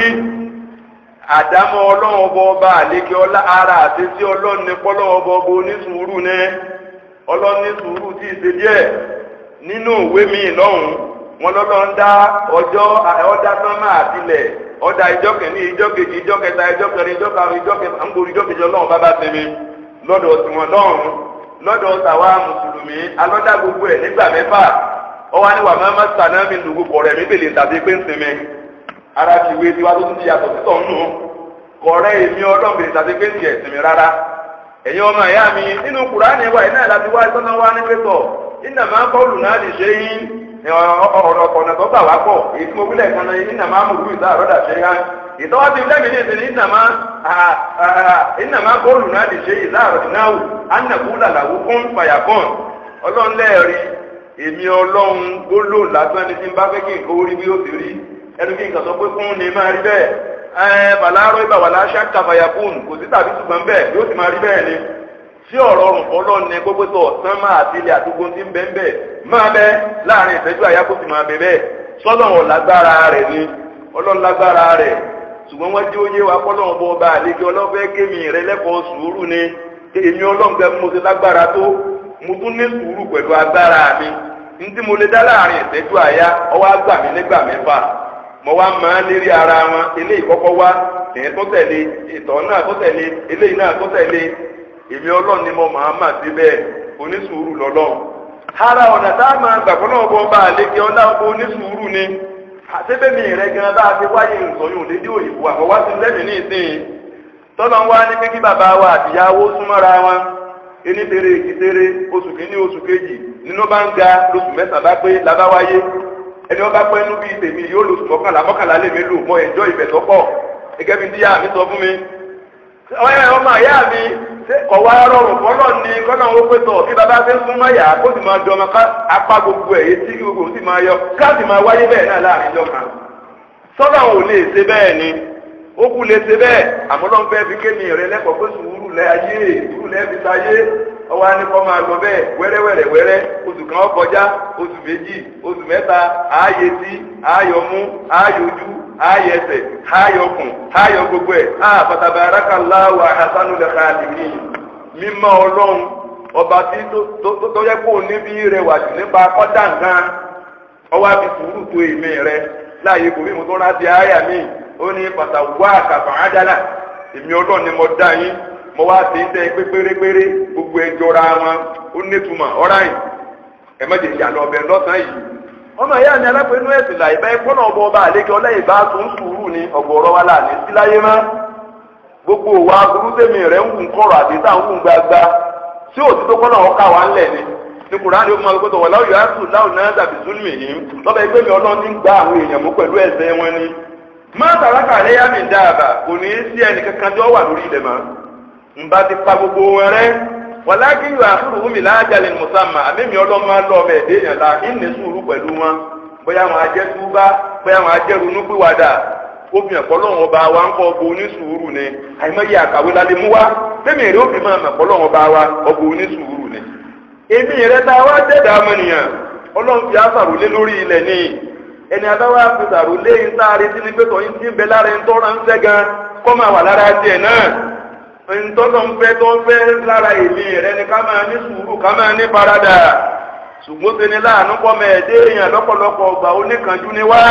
àdámọ́ ọlọ́run ọba ọba àlékè ọlá ara àti tí ọlọ́run ní pọ́lọ́wọ́ ọba ọba onísùúrù ní ọlọ́run ní sùúrù tí ìṣe díẹ̀ nínú ìwé mi lọ́hùn wọn lọ́lọ́run dá ọjọ́ ọ̀dá sánmà àtìlẹ̀ ọ̀dà ìjọ kìíní ìjọ kejì ìjọ kẹta ìjọ kẹrin ìjọ karùn ìjọ kẹfà ń gbòòrò ìjọ kejì ọlọ́run bá bá sinmi lọ́dọ̀ tiwọn lọ́hùn lọ́dọ̀ tàwa mùsùlùmí alọ́dà gbogbo ẹ̀ nígbà mẹ́fà ọwọ́ ni wà máa ma sànà mi lùgù kọ̀rẹ́ mi bèlè tàbí pé ń sinmi ara ti wé tiwa tó tún ti yàtọ̀ títọ̀ nù kọ̀rẹ́ èmi ọlọ́run bèlè tàbí pé ń tiẹ̀ sinmi rárá ẹ̀yin ọmọ ìyá mi nínú kùránì wa iná láti wá ìtọ́nà wa ní pẹ́tọ̀ iná máa kọ́ lù náà lè ṣe yín ọ̀rọ̀ ọ̀nà tó gbà wá pọ̀ èyí tí mo wílẹ̀ kan náà iná máa mú ìdá àrọ́dà ṣe hàn ìtọ́wá ti lẹ́mìí ní ìsìn iná máa iná máa kọ́ lù náà lè ṣe ìdá àrọ́dà náà wù ánàkú làlàwù kún fàyàkùn ọlọ́run lẹ́ẹ̀rí èmi ọlọ́run gbólò lásán ni tí n bá fẹ́ kí nǹkan orí bí ó ti rí ẹnu kí nǹkan sọ pé fún ni máa rí bẹ́ẹ̀ ẹ bàlárọ̀ ibà wà láṣà kàfàyàkùn kò sí tàbí ṣùgbọ́n bẹ́ẹ̀ yóò sì máa rí bẹ́ẹ̀ ni tí ọ̀rọ̀ ọ̀rùn ọlọ́run ní gbogbo tó ọ̀sán máa àti ilé àdúgbò tí ń bẹ́ ń bẹ́ máa bẹ́ láàrin ìṣẹ́jú àyà kó sì máa bẹ̀ bẹ́ẹ̀ sọ́lọ́run lágbára rẹ̀ ni ọlọ́run lágbára rẹ̀ ṣùgbọ́n wọ́n jí ó yé wa kọ́lọ́run bọ́ ọba àlejò ọlọ́fẹ́ kémi rẹ lẹ́kọ̀ọ́ sùúrù ni èmi ọlọ́run gẹ́ mo ti lágbára tó mo tún ní sùúrù pẹ̀lú agbára mi ní tí mo lè dá láàrin ìṣẹ́jú àyà ọwọ́ àgbà mi nígbà mẹ́fà mo wá máa lérí ara wọn eléyìí kọ́kọ́ wá ìyẹn tó tẹ̀lé ìtọ̀ náà tó tẹ̀lé eléyìí náà tó tẹ̀lé èmi ọlọ́run ni mo máa mà sí bẹ́ẹ̀ onísùúrù lọ́lọ́run ara ọ̀nà tá a máa gbàgbọ́ náà bọ́ bá àlékè ọlá ọkọ̀ onísùúrù ni àtẹ́bẹ̀mí rẹ̀ gan bá a ti wáyé ìsọyún lédè òyìnbó àkọ́wá sí lẹ́mìí ní ìsìn tọ́lọ́ wá ní pé kí bàbá wa àtìyàwó súnmọ́ra wọn ení tere èkì tere oṣù kìíní oṣù kejì nínú bá ń ga lóṣù mẹ́sàn-án bá pé labá wáyé ẹni ọba pẹ́ nú bíi tèmi yóò lò sùn mọ́kànlá mọ́kànlá lèmi lò mọ́ ẹ̀jọ́ ìbẹ̀ tó pọ̀ gẹ́gẹ́ bí díyà mi sọ fún mi. ọmọ ìyá mi kọ̀wá rọrùn fọlọ́ ni kọ́nà ó pé tọ̀ bí baba fẹ́ fún mọ́yà kó sì máa dọ́mọ ká apá gbogbo ẹ̀ etí gbogbo sì máa yọ ká sì máa wáyé bẹ́ẹ̀ náà láàrin ìjọ kan. sọ́dọ̀ ò lè ṣe bẹ́ẹ̀ ni ó kú lè ṣe bẹ́ẹ̀ àmọ́ lọ́n fẹ́ fi kémi rẹ lẹ́kọ̀ọ́ pé sùúrù lẹ́ ayé sùúrù lẹ́ fi sáyé ọwọ́ á ní kọ́ máa lọ bẹ́ẹ̀ wẹ́rẹ́wẹ́rẹ́ wẹ́rẹ́ oṣù kan ó kọjá oṣù méjì oṣù mẹ́ta ààyè tí ààyò mú ààyò ojú ààyè ẹsẹ̀ ààyò ọkùn ààyò gbogbo ẹ̀ á pàtàkì arákàláwò àhásánú lẹ́ka àdìmí mímọ́ ọlọ́run ọba tí tó yẹ kó níbi rẹwà jù nípa kọ́dà nǹkan ọwọ́ àfi sùúrù tó èmi rẹ láàyè kò rí mo tó rántí àyà mi ó ní pàtàkì wá àkàfà ájálà èmi ọlọ́run ni mo dá yín mo wá sí tẹ pé pérépéré gbogbo ẹ jọra wọn ó nítumọ̀ ọ̀ráyìn ẹ má jẹ ìyànà ọbẹ̀ lọ́sàn-án yìí. ọmọ ìyá mi alápẹ̀nú ẹ̀sìn là ìbá ẹ̀kọ́ náà bọ ọba àlékè ọlẹ́yìn bá tó ń sùúrù ni ọ̀gọ̀ọ̀rọ̀ wa là ní síláyé má. gbogbo òwa burú tèmi rẹ̀ ń wùn kọ̀rọ̀ àti tá à ń wùn gbagba tí òtítọ́ kọ́ náà ọkà wa ń lẹ̀ ni. ní kùránì ó máa gbọ́dọ̀ wọ̀ láwùjọ yàtù láwù náà dàbí zulmi yìí lọ́bẹ̀ ẹgbẹ́ mi ọlọ́run ti ń gba àwọn èèyàn mú pẹ̀lú ẹ̀ṣẹ̀ wọn ni. má tàràkà lẹ́yà mi dáàbà kò ní í sí ẹnì kankan tí ó wà lórí ilẹ̀ mọ́ nba ti pa gbogbo wọn rẹ wàlákì yóò àkúrò wúmi láàjálẹ mùsàmà àmẹ́mi ọlọ́mọ lọ ọmọ ẹ̀dẹ́ yẹn la kí n ní sùúrù pẹ̀lú wọn bóyá wọn ajẹ́ túbá bóyá wọn ajẹ́ ronúpìwàdà obìnrin ọ̀pọ̀lọ́wọ́n ọba wa ń kọ́ ọgbọ onísùúrù ni àìmọye àkàwé lálẹ́ mú wa bẹ́ẹ̀ni èrè òbí máa mọ̀ ọ̀pọ̀lọ́wọ́n ọba wa ọgbọ onísùúrù ni. èmi rẹ ta wá dẹ́dà ọmọnìyàn ọlọ́run fi àṣàrò lé lórí ilẹ̀ ni ẹni adáwọ̀ àfisàrò lé ń sáré sí ní pẹ́tọ̀ yín tí ń bẹ lára ń tọ́ra ń fẹ́ gan kọ́ máa wà lára tiẹ̀ náà ntọ́lọ́ ń fẹ́ tó ń fẹ́ lára èmi rẹ ni ká máa ní sùúrù ká máa ní faradà ṣùgbọ́n ṣe ni láàánú pọ̀ mẹ́ẹ̀ẹ́dẹ́ èèyàn lọ́pọ̀lọpọ̀ ọgbà oníkanjú ni wá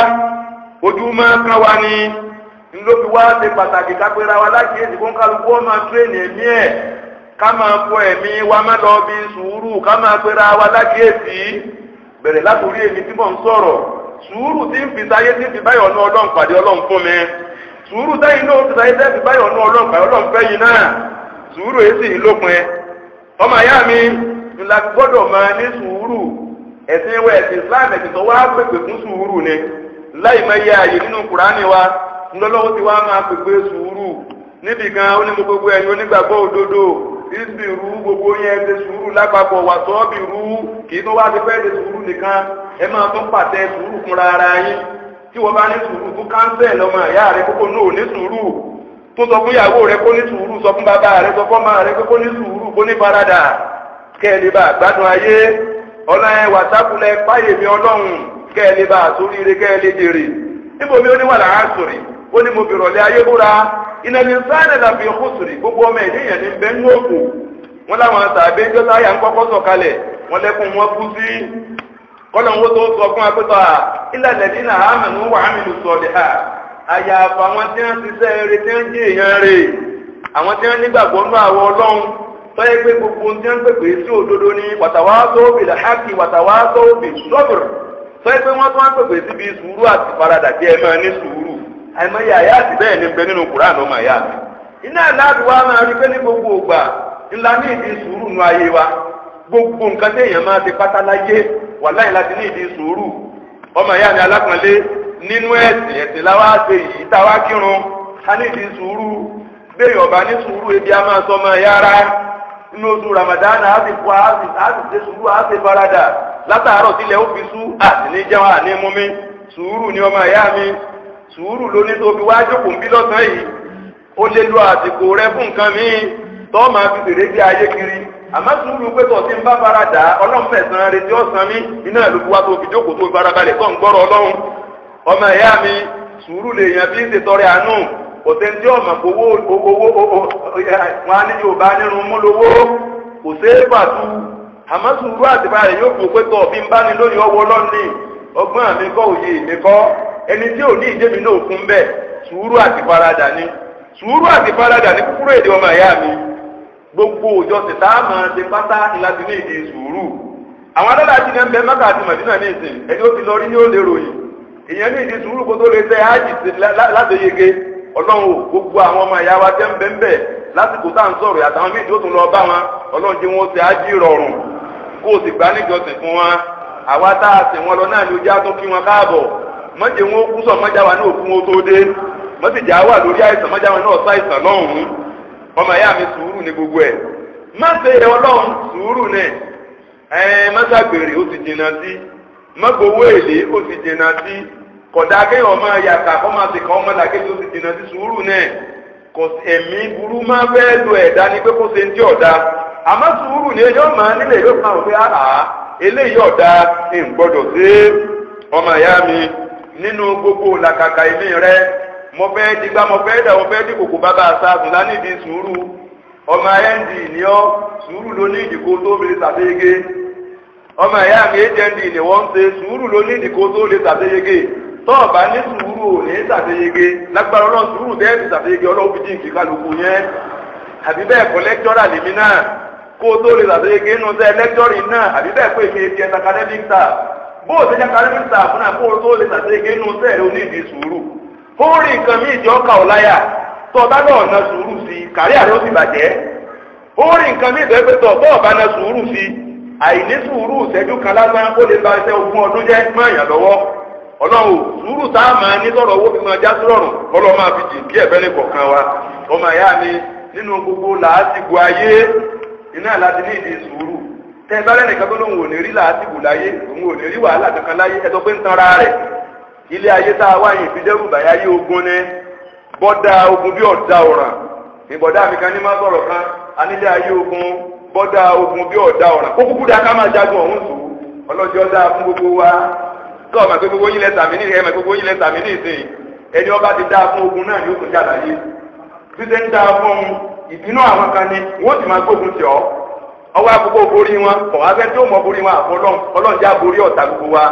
ojú máa kán wa ni ńlọ́fi wá ṣe pàtàkì kápẹ́ra wa lákìyèsí fún kálukú ó máa tírèèni ẹ̀mí ẹ̀ ká máa fọ ẹ̀mí wa má lọ bí sùúrù ká máa pẹ́ra wa lákìyèsí bẹ̀rẹ̀ látòrí èmi tí mò ń sọ̀rọ̀ sùúrù tí ń fi sáyé tí ń fi báyọ̀ ọ̀nà ọlọ́run pàdé ọlọ́run fún mi sùúrù sẹ́yìn náà ti sáyé tẹ́sí báyọ̀ ní ọlọ́pàá ọlọ́pàá yìí náà sùúrù èsì ìlópin ọmọ ìyá mi ńlá gbọ́dọ̀ máa ní sùúrù ẹ̀sìn ìwé ẹ̀sìn Islam ẹ̀sìn tó wá pèpè fún sùúrù ni láì máa yẹ ààyè nínú Kùránì wa ńlọ́lọ́wọ́ ti wá máa pèpè sùúrù níbi kan ó ní mo gbogbo ẹ̀yin onígbàgbọ́ òdodo ìsbì rú gbogbo yẹn ṣe sùúrù lápapọ̀ wà sọ́ọ̀bì rú kì í tó wá ti fẹ́ ṣe sùúrù nìkan ẹ máa tún pàtẹ sùúrù fúnra ara yín tí wọ́n bá ní sùúrù fún kánsẹ̀ lọ́mọ ìyá rẹ kókó náà ní sùúrù tó sọ fún ìyàwó rẹ kó ní sùúrù sọ fún bàbá rẹ sọ fún ọmọ rẹ kó ní sùúrù kó ní faradà kẹ́ẹ̀lì bá gbádùn ayé ọ̀nà ẹ̀ wàtákùlẹ̀ fáyè mi ọlọ́run kẹ́ẹ̀lì bá sóríire kẹ́ẹ̀lì jèrè níbo mi ó ní wà lára sòrì ó ní mo bèrò lé ayé búra iná ní sáyẹn làbí ọkọ sòrì gbogbo ọmọ ènìyàn ní bẹ́ẹ̀ ní òkú wọn láwọn tàbí jọ́sà yà ń kọ́kọ́ sọ̀kalẹ̀ wọn lẹ́kùn wọn kú sí kọ́lọ̀ ń wó tó sọ fún apẹ́tọ́ à ilẹ̀ lẹ́dí náà àmínú wà ámínú sọ̀dẹ̀ à àyàfà àwọn tí wọ́n ti sẹ́ eré tí wọ́n jẹ́ èèyàn rè àwọn tí wọ́n nígbàgbọ́ nú àwọ̀ ọlọ́run tọ́yẹ pé gbogbo tí wọ́n pèpè sí òdodo ní wàtàwá sóbì làhákì wàtàwá sóbì sọ́bìrì tọ́yẹ pé wọ́n tún wọ́n pèpè síbi sùúrù àti faradà jẹ́ ẹ máa ní sùúrù àìmọye àyà àti bẹ́ẹ̀ ni bẹ nínú kùránù ọmọ àyà mi iná aláàbí wa máa rí pé ní gbogbo ògbà ńlá ní ìdí sùúrù nú ayé wa gbogbo nǹkan téèyàn máa ti pátá láyé wàláyé láti ní ìdí sùúrù ọmọ ìyá mi alápọ̀nlé nínú ẹ̀sìn ẹ̀sìn láwa ṣe yìí táwa kírun a ní ìdí sùúrù bẹ́ẹ̀ ọba ní sùúrù ebi a máa sọ ọmọ yára inú oṣù Ramadan a sì fọ a sì a sì ṣe sùúrù a sì farada látàárọ̀ tilẹ̀ ó fi sú àti ní jẹun àní mú mi sùúrù ni ọmọ ìyá mi sùúrù ló ní tó fi wá jókòó ń bí lọ́sàn-án yìí ó lè lo àsìkò rẹ fún nǹkan míì tọ́ máa fi fèrè gbé ayé kiri àmọ́ sùúrù pé tọ̀ tí ń bá fara dà ọlọ́run fẹ̀sán retí ọ̀sán mi iná ìlú wa tó fi jókòó tó farabalẹ̀ tó ń gbọ́rọ̀ ọlọ́run ọmọ ẹ̀yà mi sùúrù lè yàn bí ń ṣètọrẹ àánú òtẹ́ntì ọmọ owó owó wọn á ní yorùbá nínú mú lówó kò séé pàtó àmọ́ sùúrù àtìbá rẹ̀ yóò fò pé tọ̀ bí ń bá ní lónìí ọwọ́ lọ́nìí ọgbọ́n mi kọ́ òye mi kọ́ ẹni tí ò ní ìdémi náà fún bẹ́ẹ̀ sùúrù àti faradà ni sùúrù àti faradà ní kúkúrú èdè ọmọ ẹ̀yà mi gbogbo òjọ tètè àmọ́ ṣe pátá láti ní ìdí sùúrù àwọn adára ti ní ẹnbẹ mẹ́kà àti màdínà ní ìsìn ẹni ó ti lọ rí ní ó lè ròyìn èèyàn ní ìdí sùúrù kó tó lè tẹ ájì láti yege ọlọ́run ò gbogbo àwọn ọmọ ìyá wa tẹ́ ń bẹ́ ń bẹ̀ lásìkò tá à ń sọ̀rọ̀ àtàwọn míì tó tún lọ bá wọn ọlọ́run jẹ́ wọn ti ájì rọrùn kó o sì gbá níjọsìn fún wọn
àwa tá a sìn wọn lọ náà ni ojú á tó kí wọn káàbọ̀ mọ́jẹ̀ wọn kú sọ mọ́jà wa náà fún wọn tó dé mọ́sìjà wà lórí àìsàn mọ́jà wọn náà ṣàìsàn lọ́hùn-ún ọmọ ìyá mi sùúrù ní gbogbo ẹ̀ má ṣe ọlọ́run sùúrù náà ẹ̀ mọ́sàgbèrè ó ti jìnnà sí mọ́gbowó èlé ó ti jìnnà sí kọ̀dá kéèyàn máa yàtà kọ́ máa ti kàn ọmọ làkejì ó ti jìnnà sí sùúrù náà kò ẹ̀mí burú máa fẹ́ lo ẹ̀dá ni pé kó ṣe ń tí ọ̀dà àmọ́ sùúrù ni yóò máa nílẹ̀ yóò máa wò pé àhà eléyìí ọ̀dà ń gbọ́dọ̀ sí ọmọ ìyá mi nínú gbogbo làkàkà ilé rẹ mo fẹ́ digbá mo fẹ́ dà mo fẹ́ dí kòkò bàbá àṣàbùn lánìdí sùúrù ọmọ nd ni ọ sùúrù ló ní ìdìkò tó lè ṣàṣeyege ọmọ ìyá mi hnd ni wọ́n ń ṣe sùúrù ló ní ìdìkò tó lè ṣàṣeyege tọ́ọ̀bá ní sùúrù ò ní ṣàṣeyege lágbára ọlọ́run sùúrù bẹ́ẹ̀ ti ṣàṣeyege ọlọ́run fi dín kíkálukú yẹn àbí bẹ́ẹ̀ kọ́ lẹ́kítọ́rà lèmi náà kó o tó lè ṣàṣeyege nínú sẹ́ lẹ́kítọ́rì náà àbí bẹ́ẹ̀ pé èmi ti ẹ̀ academic staff bó o ṣe jẹ́ academic staff náà kó o tó lè ṣàṣeyege nínú sẹ́ ẹ̀ onídìí sùúrù ó rí nǹkan míì tí ó kà ọ́ láyà tó o bá lọ́ọ̀ na sùúrù sí i kárí àrẹ ó sì bàjẹ́ ó rí nǹkan míì tó ẹgbẹ́ tó o bá na sùúrù sí i àìní sùúrù ìṣẹ́jú kan lásán ó lè ba iṣẹ́ ogún ọdún jẹ́ mọ́ èèyàn lọ́wọ́ ọlọ́run sùúrù tá a máa ní sọ̀rọ̀ owó fi máa já sí rọrùn ọlọ́run máa fi jì kí ẹ̀fẹ́ ní kọ̀ọ̀kan wa ọmọ ìyá mi nínú gbogbo làásìgbò ayé iná láti ní ìdí sùúrù tẹ́ ẹ bá lẹ́nìkan tó lóun ò ní rí làásìgbò láyé òun ò ní rí wàhálà kankan láyé ẹ sọ pé ń tanra rẹ̀ ilé ayé tá a wáyé ìfidẹ́rù bàyá yé ogun ní bọ́dà ogun bí ọ̀dà ọ̀ràn ìbọ̀dà mi kan ní má sọ̀rọ̀ kan anílé ayé ogun bọ́dà ogun bí ọ̀dà ọ̀ràn kó kúkú dá ká máa jagun ọ̀hún sùn ọlọ́jọ́ dáa fún gbogbo wa kọ́ ọ̀mà pé gbogbo yín lẹ́sà mí ní ẹ̀mà gbogbo yín lẹ́sà mí ní ìsìn ẹni ọba ti dáa fún ogun náà ni ó tún jà láyé bí ṣe ń dáa fún ìbínú àwọn kan ni wọ́n sì máa gbógun tì ọ́ ọwọ́ àkókò borí wọn kọ̀ wá fẹ́ tí ó mọ borí wọn àfọlọ́n ọlọ́run já borí ọ̀tá gbogbo wa.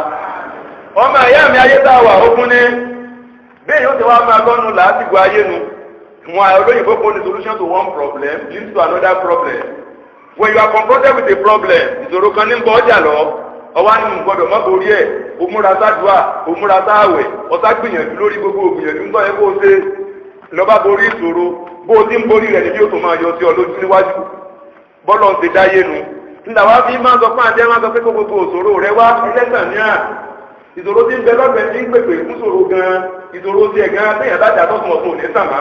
ọmọ ìyá mi ayé tá a wà ogun ní bẹ́ẹ̀ yóò ti wá máa lọ́nu làásìgbò ayé nu wọn olóyìnbó kò ní solution to one problem leads to another problem when you are confronted with a problem ìṣòro kan ní bọ́ ọjà lọ ọwọ́ ni mo gbọ́dọ̀ má borí ẹ̀ o múra sádùá o múra sáàwẹ̀ ọ̀sá gbìyànjú lórí gbogbo gbìyànjú ńgbọ́ yẹ kó o ṣe lọ́ba borí ìṣòro bó o ti ń borí rẹ̀ níbi yóò tó máa yọ sí ọ lójú níwájú bọ́lọ̀ ń ti dáyé nu nígbà wá fi máa sọ fún àjẹ́ máa sọ pé kó gbogbo òṣòro rẹ wá ẹlẹ́sàn ní à ìṣòro tí ń bẹ lọ́gbẹ̀ẹ́ tí ń pèpè fún ṣòro gan ìṣòro tí ẹ̀ gan téèyàn bá jà tọ́sùn ọ̀tún òní sàmá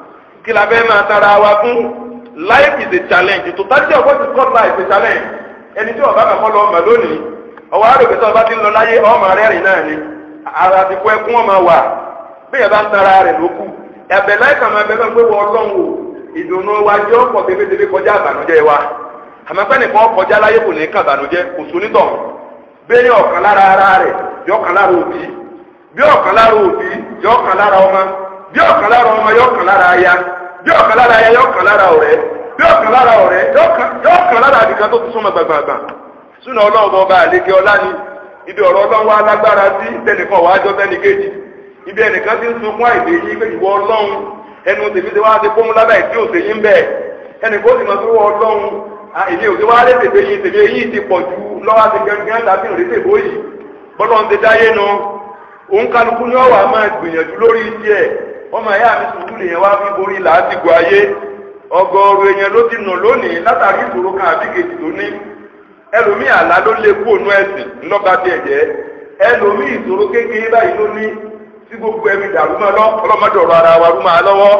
kí la fẹ́ máa tara wa fún life is a challenge totality of what is called life is a challenge ẹni tí ọba kan kọ́ lọ ọmọ lónìí ọwọ́ àròkè tó ọba ti ń lọ láyé ọmọ rẹ́rìn náà ni ara ti kọ́ ẹkún ọmọ wà bí ẹ bá ń tara rẹ̀ ló kù ẹ̀bẹ̀ láìka máa bẹ fẹ́ pé wọ́n ọlọ́run o ìdùnnú wa jẹ́ ọ̀pọ̀ tẹ́fẹ́tẹ́fẹ́ kọjá àbànújẹ́ wa àmọ́ pẹ́ nìkan kọjá láyé kò ní ká àbànújẹ́ kò sónítọ̀ bẹ́ẹ̀ ọ̀kan lára ara rẹ̀ yọ ọ̀kan lára òbí bí ọ̀kan lára òbí yọ ọ̀kan lára ọmọ bí ọ̀kan lára ọmọ yọ ọ̀kan lára aya bí ọ̀kan lára aya yọ ọ̀kan lára ọ̀rẹ́ bí ọ̀kan lára ọ̀rẹ́ yọ ọ̀kan lára àdìkan tó tún súnmọ́ gbàgbàgbà súnà ọlọ́run ọba àlekè ọlá ni ibi ọ̀rọ̀ ọlọ́run wa lágbára sí tẹnìkan wàá jọ tẹnì kejì ibi ẹnìkan ti ń sunkún àìdè yìí pé ìwọ ọlọ́run ẹnu tèmi ti wá ti fóun lábẹ́ ìdí òsè yín bẹ́ẹ̀ ẹnìkan ó sì mọ̀ sí wọ ọlọ́run èmi ò ti wá lé tètè yín tèmi èyí ti pọ̀ ju lọ́wọ́ àti gẹ́gẹ́ tàbí òrètè bóyì bọ́lọ́run ti dáyé nu òun kálukú ni ọ̀wà máa gbìyànjú lórí tiẹ̀ ọmọ ẹ̀yà mi sùúrù lèyẹn wá fi borí làásìgbò ayé ọgọ́rùú èèyàn ló ti nà lónìí látàrí ìṣòro kan àbí kejì tó ní ẹlòmíì àlá ló lé kú ònú ẹ̀sìn ńlọ́ba bí ẹ̀jẹ̀ ẹlòmíì ìṣòro kékeré báyìí ló ní tí gbogbo ẹ̀mí dàrú máa lọ ọlọ́mọdé ọ̀rọ̀ ara wa rú máa lọ́wọ́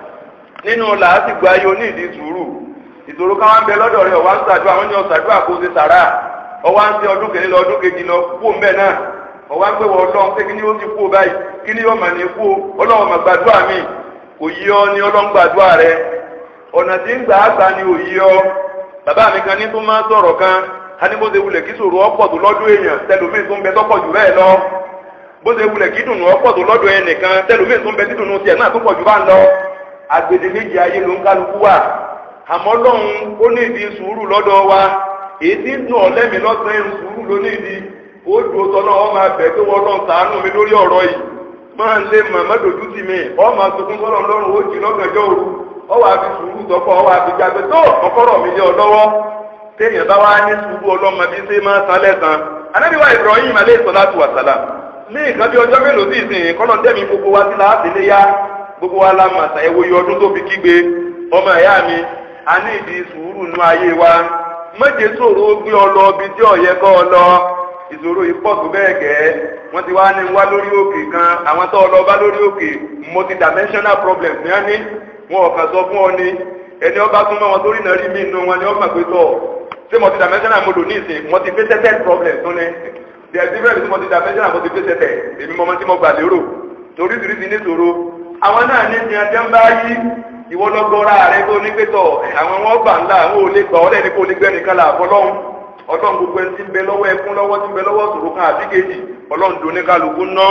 nínú làásìgbò ayé onídìí sùúrù ìṣòro káwọn ń bẹ lọ́dọ̀ rẹ̀ ọ̀wá ń ṣàdúrà wọ́n ní ọ̀ṣàdúrà kó ṣe sàrà ọwá ń ṣe ọdún kìíní lọ ọdún kejì lọ kú òun bẹ́ẹ̀ náà ọwá ń gbéwọ̀ ọlọ́run pé kí ni ó ti kú báyìí kí ni yóò mà ní kú ọlọ́run mà gbàdúrà mi kò yí ọ ní ọlọ́run gbàdúrà rẹ ọ̀nà tí ń gbà á gbà ni ò yí ọ bàbá mi kan ní tó máa ń sọ̀rọ̀ kan a ní bó ṣe wulẹ̀ kí sòrò ọ̀pọ̀ tó lọ́dún èèyàn tẹlómìn tó ń bẹ tọ́pọ̀ jù bẹ́ẹ̀ lọ bó ṣe wulẹ̀ kí dùnú ọ̀pọ̀ tó lọ́dún ẹnìkan tẹlómìn tó ń bẹ dídùnú tiẹ̀ náà tó pọ̀ jù bá ń lọ agbede méjì ayé ló ń kálukú wà àmọ́ lọ́hùn ó ní ìdí sùúrù lọ́dọ̀ wa èyí tí ń dùn ọ̀lẹ́mì lọ́sàn-án sùúrù ló ní ìdí ó dùn ó tọ́lọ́ ọ máa bẹ̀ pé wọ́n lọ́n ṣàánú mi lórí ọ̀rọ̀ yìí máa ń lé màmá dojú tì mí ọ máa sunkún sọ́lọ́ lọ́rùn ó jì lọ́gànjọ́ òru ọ wàá fi sùúrù tọ́pọ̀ ọ wàá fi jágbe tó ọkọ́rọ̀ mi lé ọ lọ́wọ́ téèyàn bá wá ní sùúrù ọlọ́mọ bí ṣe máa san lẹ́sàn anábìwá Ibrahim aleyhi salatu wa salam ní nǹkan bí ọjọ́ mélòó sí ìsìn kọ́nà dẹ́mi gbogbo wa sí láti lé yá gbogbo wa la mà sàyẹ̀wò iye ọdún tó fi kígbe ọmọ ẹ̀yà mi a ní ìdí sùúrù nú ayé wa méje sòro gbé ọ lọ bí tí ọ̀yẹ́ kọ́ ọ lọ ìṣòro yìí pọ̀ tó bẹ́ẹ̀ gẹ́ wọ́n ti wá ní wá lórí òkè kan àwọn tó lọ bá lórí òkè multidimensional problem ní wọ́n ní wọn ò kàn sọ fún ọ ní ẹni ọba súnmọ́ wọn torí náà rí mí inú wọn ni wọ́n mọ̀ pé tọ̀ ṣé multidimensional mo lò ní ìsìn multifaceted problem tún ní there is difference between multidimensional multifaceted èmi mọ́mọ́ tí mo gbà lérò toríṣiríṣi níṣòro àwọn náà ní ti ẹjẹ́ ń bá yí ìwọ lọ́gọ́ra rẹ tó ní pé tọ̀ àwọn wọn gbà ńlá àwọn ò lè gbà ọ́ lẹ́ni kó lè gbẹ́nìkan là fọlọ́hún ọlọ́run gbogbo ẹni tí ń bẹ lọ́wọ́ ẹkún lọ́wọ́ tí ń bẹ lọ́wọ́ sòrò kan àti kejì ọlọ́run tó ní kálukú ná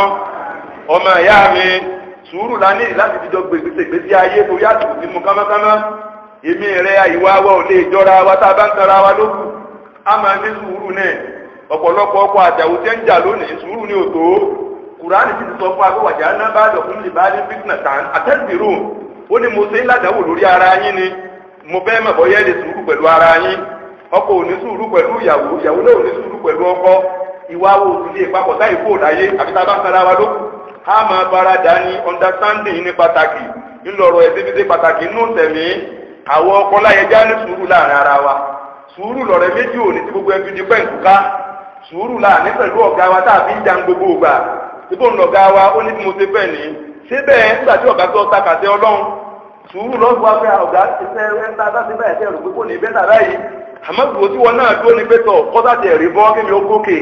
ọmọ ìyá mi sùúrù lání láti fi jọ gbèsè gbèsè ayé torí àsìkò tí mo kámákámá èmi rẹ àyíwá wa ò lè jọra wa tá a bá ń tara wa lókù á máa ní sùúrù náà ọ̀pọ̀lọpọ̀ ọkọ̀ àjàwò tẹ́ ń jà lónìí sùúrù ní òtó kùránì ti sọ fún agbẹ́wàjà náà bá dọ̀ fún lè bá ní fitna tán àtẹ́sìrò ó ní mo ṣe ń ládàáwò lórí ara yín ni mo fẹ́ mọ̀ bọ́yẹ́ lè sùúrù pẹ̀lú ara yín ọkọ ò ní sùúrù pẹ̀lú ìyàwó ìyàwó náà ò ní sùúrù pẹ̀lú ọkọ ìwà wo òsì lè papọ̀ táyì kó láyé àbí tá a bá ń sara wa lókù á máa bára dá ní understanding ní pàtàkì ńlọrọ̀ ẹ̀sìn fi ṣe pàtàkì nínú tẹ̀mí àwọn ọkọ láyé já ní sùúrù láàrin ara wa sùúrù lọ̀rẹ́ méjì ò ní ti gbogbo ẹbí di pẹ́ǹtùká sùúrù láàrin pẹ̀lú ọ̀gá wa tá a fi ń jan gbogbo ògbà síbò ń lọ̀gá wa ó ní bí mo ṣe fẹ́ ní síbẹ̀ nígbà tí ọ̀gá tó takàtẹ́ ọlọ́run sùúrù lọ́gbọ́ wa fẹ́ ọ̀gá ṣiṣẹ́ ẹ̀ńtà bá ti báyìí tẹ́ rò pé kò ní bẹ́ẹ̀ tàbá yìí àmọ́ gbogbo tí wọn náà dúró ní pẹ́tọ̀ kọ́tà tẹ̀ rí bọ́ kí mi ó gòkè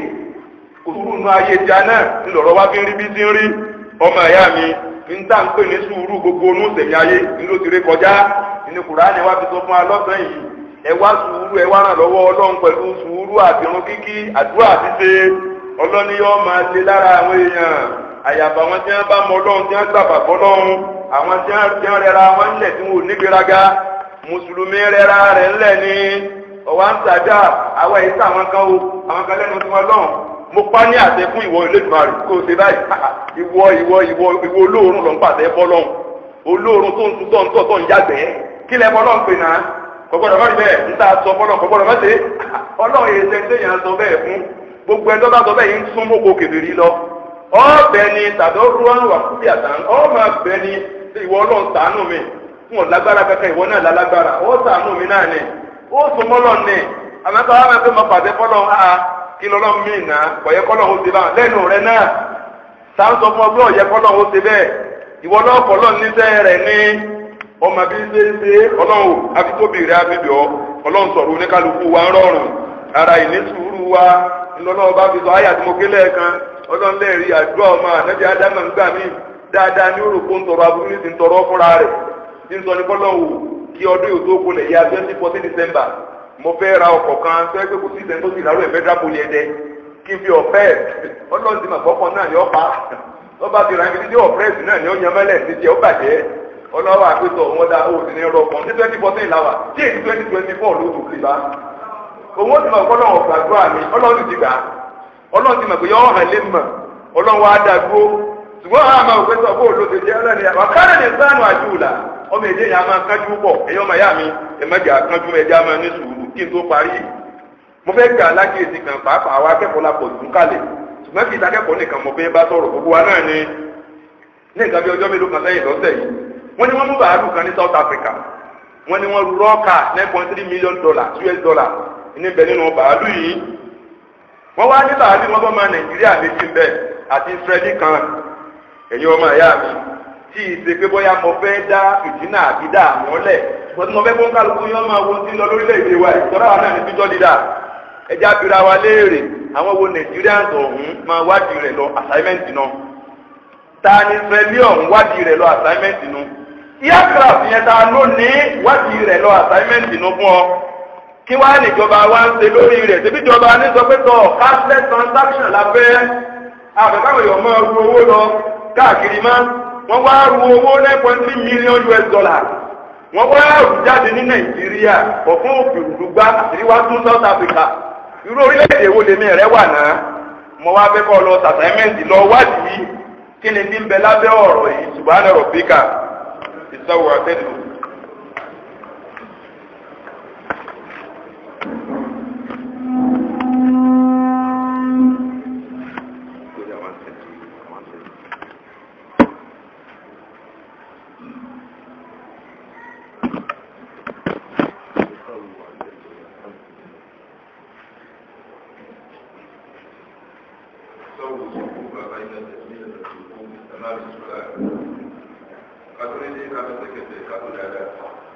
kò sùúrù nu ayé ìjà náà ńlọrọ̀ wá fi ń rí bí ti ń rí ọmọ ẹ̀yà mi ń tà ń pè ní sùúrù gbogbo onú sẹ̀mí ayé ńlọ ti rí kọjá inú Kùránì wá fi sọ fún wa lọ́sàn yìí ẹ wá sùúrù ẹ wá ràn lọ́wọ́ Ọlọ́run pẹ̀lú sùúrù àbírun kíkí àdúrà àti ṣe ọlọ́ni yóò máa ṣe lára àwọn èèyàn àyàfà wọn tí wọn bá mọ Ọlọ́run tí wọn gbàgbà fọ́lọ́run àwọn tí wọn rẹra wọn ńlẹ̀ tí wọn ò nígbéraga mùsùlùmí rẹra rẹ̀ ńlẹ̀ ni ọwọ́ ń sàdá àwọn èyí sáwọn kan o àwọn kan lẹ́nu tí wọ́n lọ́hùn mo pa ní àṣẹ fún ìwọ Elédùmarè kó o ṣe báyìí ìwọ ìwọ ìwọ ìwọ olóòórùn ló ń pàṣẹ fọ́lọ́hùn olóòórùn tó ń tún tọ́ ń tọ́ tó ń yàgbẹ́ kí lẹ fọ́lọ́hùn pè náà kọ́gbọ́dọ̀ má rí bẹ́ẹ̀ ń tà sọ fọ́lọ́hùn kọ́gbọ́dọ̀ má ṣe ọlọ́run yìí ṣe ń tẹ̀yàn sọ bẹ́ẹ̀ fún gbogbo ẹjọ́ bá sọ bẹ́ẹ̀ yìí ń sún mọ́kò kèbèrè lọ ọbẹ̀ ni tàbí ruwan wà fún bíàtàn ọmọ abẹ ni ìwọ ọlọ́run ṣàánú mi fún ọ̀lágbára kankan ìwọ náà lálágbára ọ ṣàánú mi náà ni ó sún mọ́lọ̀ ní àmọ́tọ́ àwọn ẹgbẹ́ mọ́ pàdé fọ́lọ́ ha kí lọ́lọ́ mí nà kọ̀yẹ́ kọ́lọ́ ó ti bá lẹ́nu rẹ náà sáà ń sọ fún ọgbẹ́ ọ̀yẹ́ kọ́lọ́ ó ti bẹ́ẹ̀ ìwọ náà kọ́lọ́ níṣẹ́ rẹ̀ ní ọmọ bí ṣe ń ṣe ọlọ́run afitóbi rẹ̀ abibì ọ ọlọ́run sọ̀rọ̀ oníkálukú wa ń rọrùn ara ìní sùúrù wa ńlọ́lọ́wọ́ bá fi sọ ayé àti mokélé kan ọlọ́run lẹ́ẹ̀rí àdúrà ọmọ ànábì ádámà ń gbà mí dáadáa ní òrùkó ń tọrọ aburú ní ti ń tọrọ fúnra rẹ̀ ní sọ ní kọ́lọ́wù kí ọdún yóò tó kulẹ̀ yá twenty fourteen december mo fẹ́ ra ọkọ̀ kan tó ẹgbẹ́ kò sí ìsẹ́ni tó sì rárú ẹ̀ federal poli ẹ̀dẹ́ kí n fi ọ̀fẹ́ ọlọ́run ti mà gbọ́kọ̀ náà ní ọ̀pá lọ́ba ti ra ibi tí ọ̀fẹ́ẹ̀sì náà ní ọ̀yàn mẹ́lẹ̀ ti jẹ́ ó bàjẹ́ ọlọ́wọ́ àpétọ̀ wọn dá o sì ní rọ kan ní twenty fourteen làwà tí èyí twenty twenty four ló tó kiri bá òun ó ti mọ̀ kọ́lọ́ ọ̀gbà àdúrà mi ọlọ́run ti gbà ọlọ́run ti mọ̀ pé yọ ọ̀hàn lé mọ̀ ọlọ́run wa dá dúró ṣùgbọ́n àwọn àmọ́ òpin sọ bóòlù ti jẹ́ ọlọ́ni àkàrà ní sánú àjùlá ọmọ èdè yẹn a máa kánjú pọ̀ ẹ̀yọ́ ọmọ ìyá mi ẹ̀mẹ́jà kánjú ẹ̀jẹ̀ a máa ní sùúrù kí n tó parí mo fẹ́ gbà lákìyèsí kan pàápàá àwọn akẹ́kọ̀ọ́ la pọ̀ jù kalẹ̀ ṣùgbọ́n kì í sakẹ́kọ̀ọ́ nìkan mo fẹ́ bá sọ̀rọ̀ gbogbo wa náà ni ní nǹkan bí ọjọ́ mélòó kan sẹ́yìn lọ́sẹ̀ yìí wọ́n ní wọ́n mú bàálù kan ní South Africa wọ́n ní wọ́n ru rọ́ọ̀kà nine point three million dollars US dollar níbẹ̀ nínú bàálù yìí wọ́n wá ní bàálù wọn bọ́ máa Nàìjíríà méjì ń bẹ̀ àti Israeli kan ẹ̀yin ọmọ ẹ̀yà mi tí ìṣe pé bóyá mo fẹ́ dá ìdínà àbí dá àwọn lẹ̀ ṣùgbọ́n tí mo fẹ́ fún kálukú yẹn máa wo sí lọ lórílẹ̀‐èdè wa ìtọ́ra wa náà ní fíjọ́ dídà ẹja bira wa léèrè àwọn wo Nigerians ọ̀hún máa wádìí rẹ̀ lọ assignment náà ta ni Israeli ọ̀hún wádìí rẹ̀ lọ assignment náà aircraft yẹn ta ló ní wádìí rẹ̀ lọ assignment náà fún ọ kí wàá níjọba wa ń ṣe lórí rẹ̀ ṣebí ìjọba ní sọ pé tọ cashless transaction la fẹ́ àbẹ̀káwé yọ̀ mọ́ ru owó lọ káàkiri má wọ́n wá ru owó nine point three million US dollars wọ́n wá rù jáde ní Nàìjíríà kọ̀ fún òkèrùdùgbà àtìríwá tún South Africa irú orílẹ̀-èdè wo lèmi rẹ̀ wà náà mo wá fẹ́ kọ́ lọ sàtẹ́mẹ́ǹtì lọ wádìí kí ni bí ń bẹ lábẹ́ ọ̀rọ̀ yìí subhana rabbika ìsọ̀wọ́ àtẹ́lù.
tó dáadáa.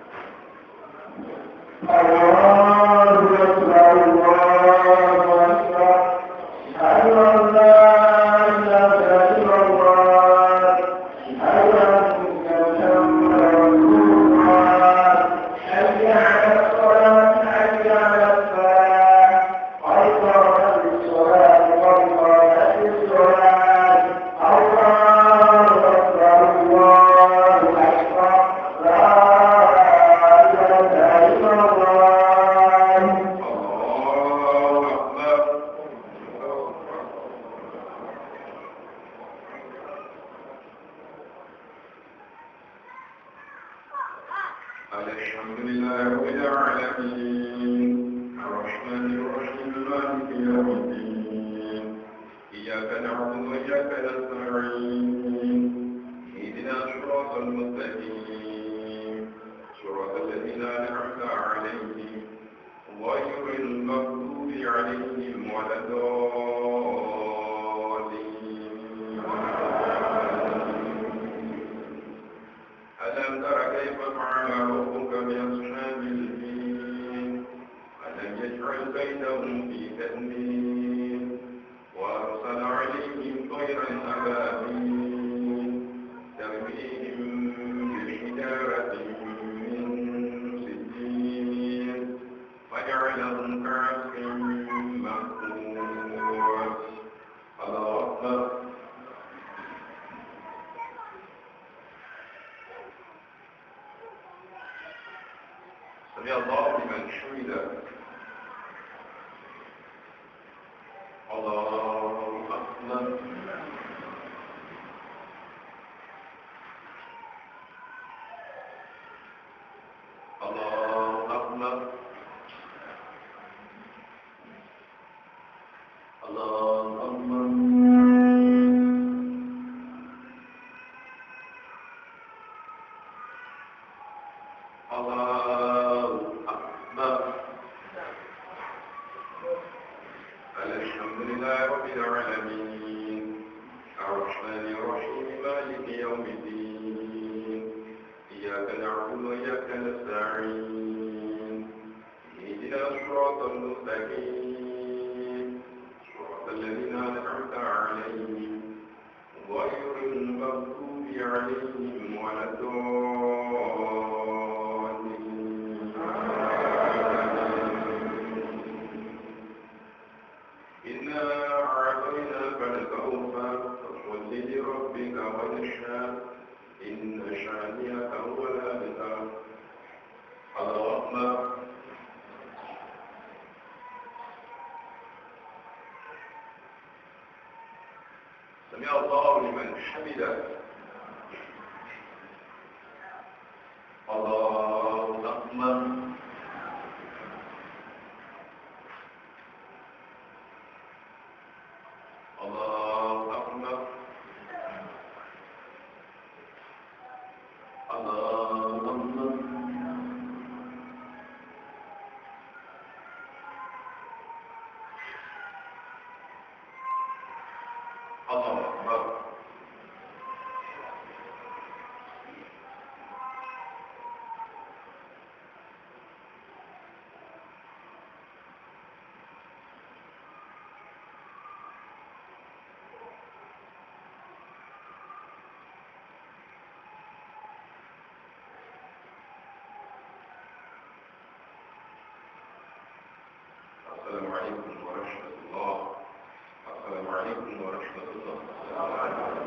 الله أكبر الحمد لله رب العالمين الرحمن الرحيم مالك يوم الدين إياك نعبد وإياك نستعين اهدنا الصراط المستقيم صراط الذين أنعمت عليهم غير المغضوب عليهم ولا الضالين ألم تر كيف فعل ربك بأصحاب الفيل ألم يجعل بينهم في تأمين وأرسل عليهم طيرا أبابيل ترميهم بحجارة من سجين فجعلهم كعصف مأكول الله أكبر سمع الله لمن حمده الله أكبر الله أكبر الله أكبر الله أكبر الحمد لله رب العالمين الرحمن الرحيم مالك يوم الدين إياك نعبد وإياك نستعين اهدنا الصراط المستقيم صراط الذين أنعمت عليهم غير المغضوب عليهم ولا الضالين إنا أعطيناك الكوثر فصل لربك وانحر إن شانئك هو الأبتر الله أكبر سمع الله لمن حمده الله أكبر الله أكبر الله أكبر الله أكبر السلام عليكم ورحمة الله السلام عليكم ورحمة الله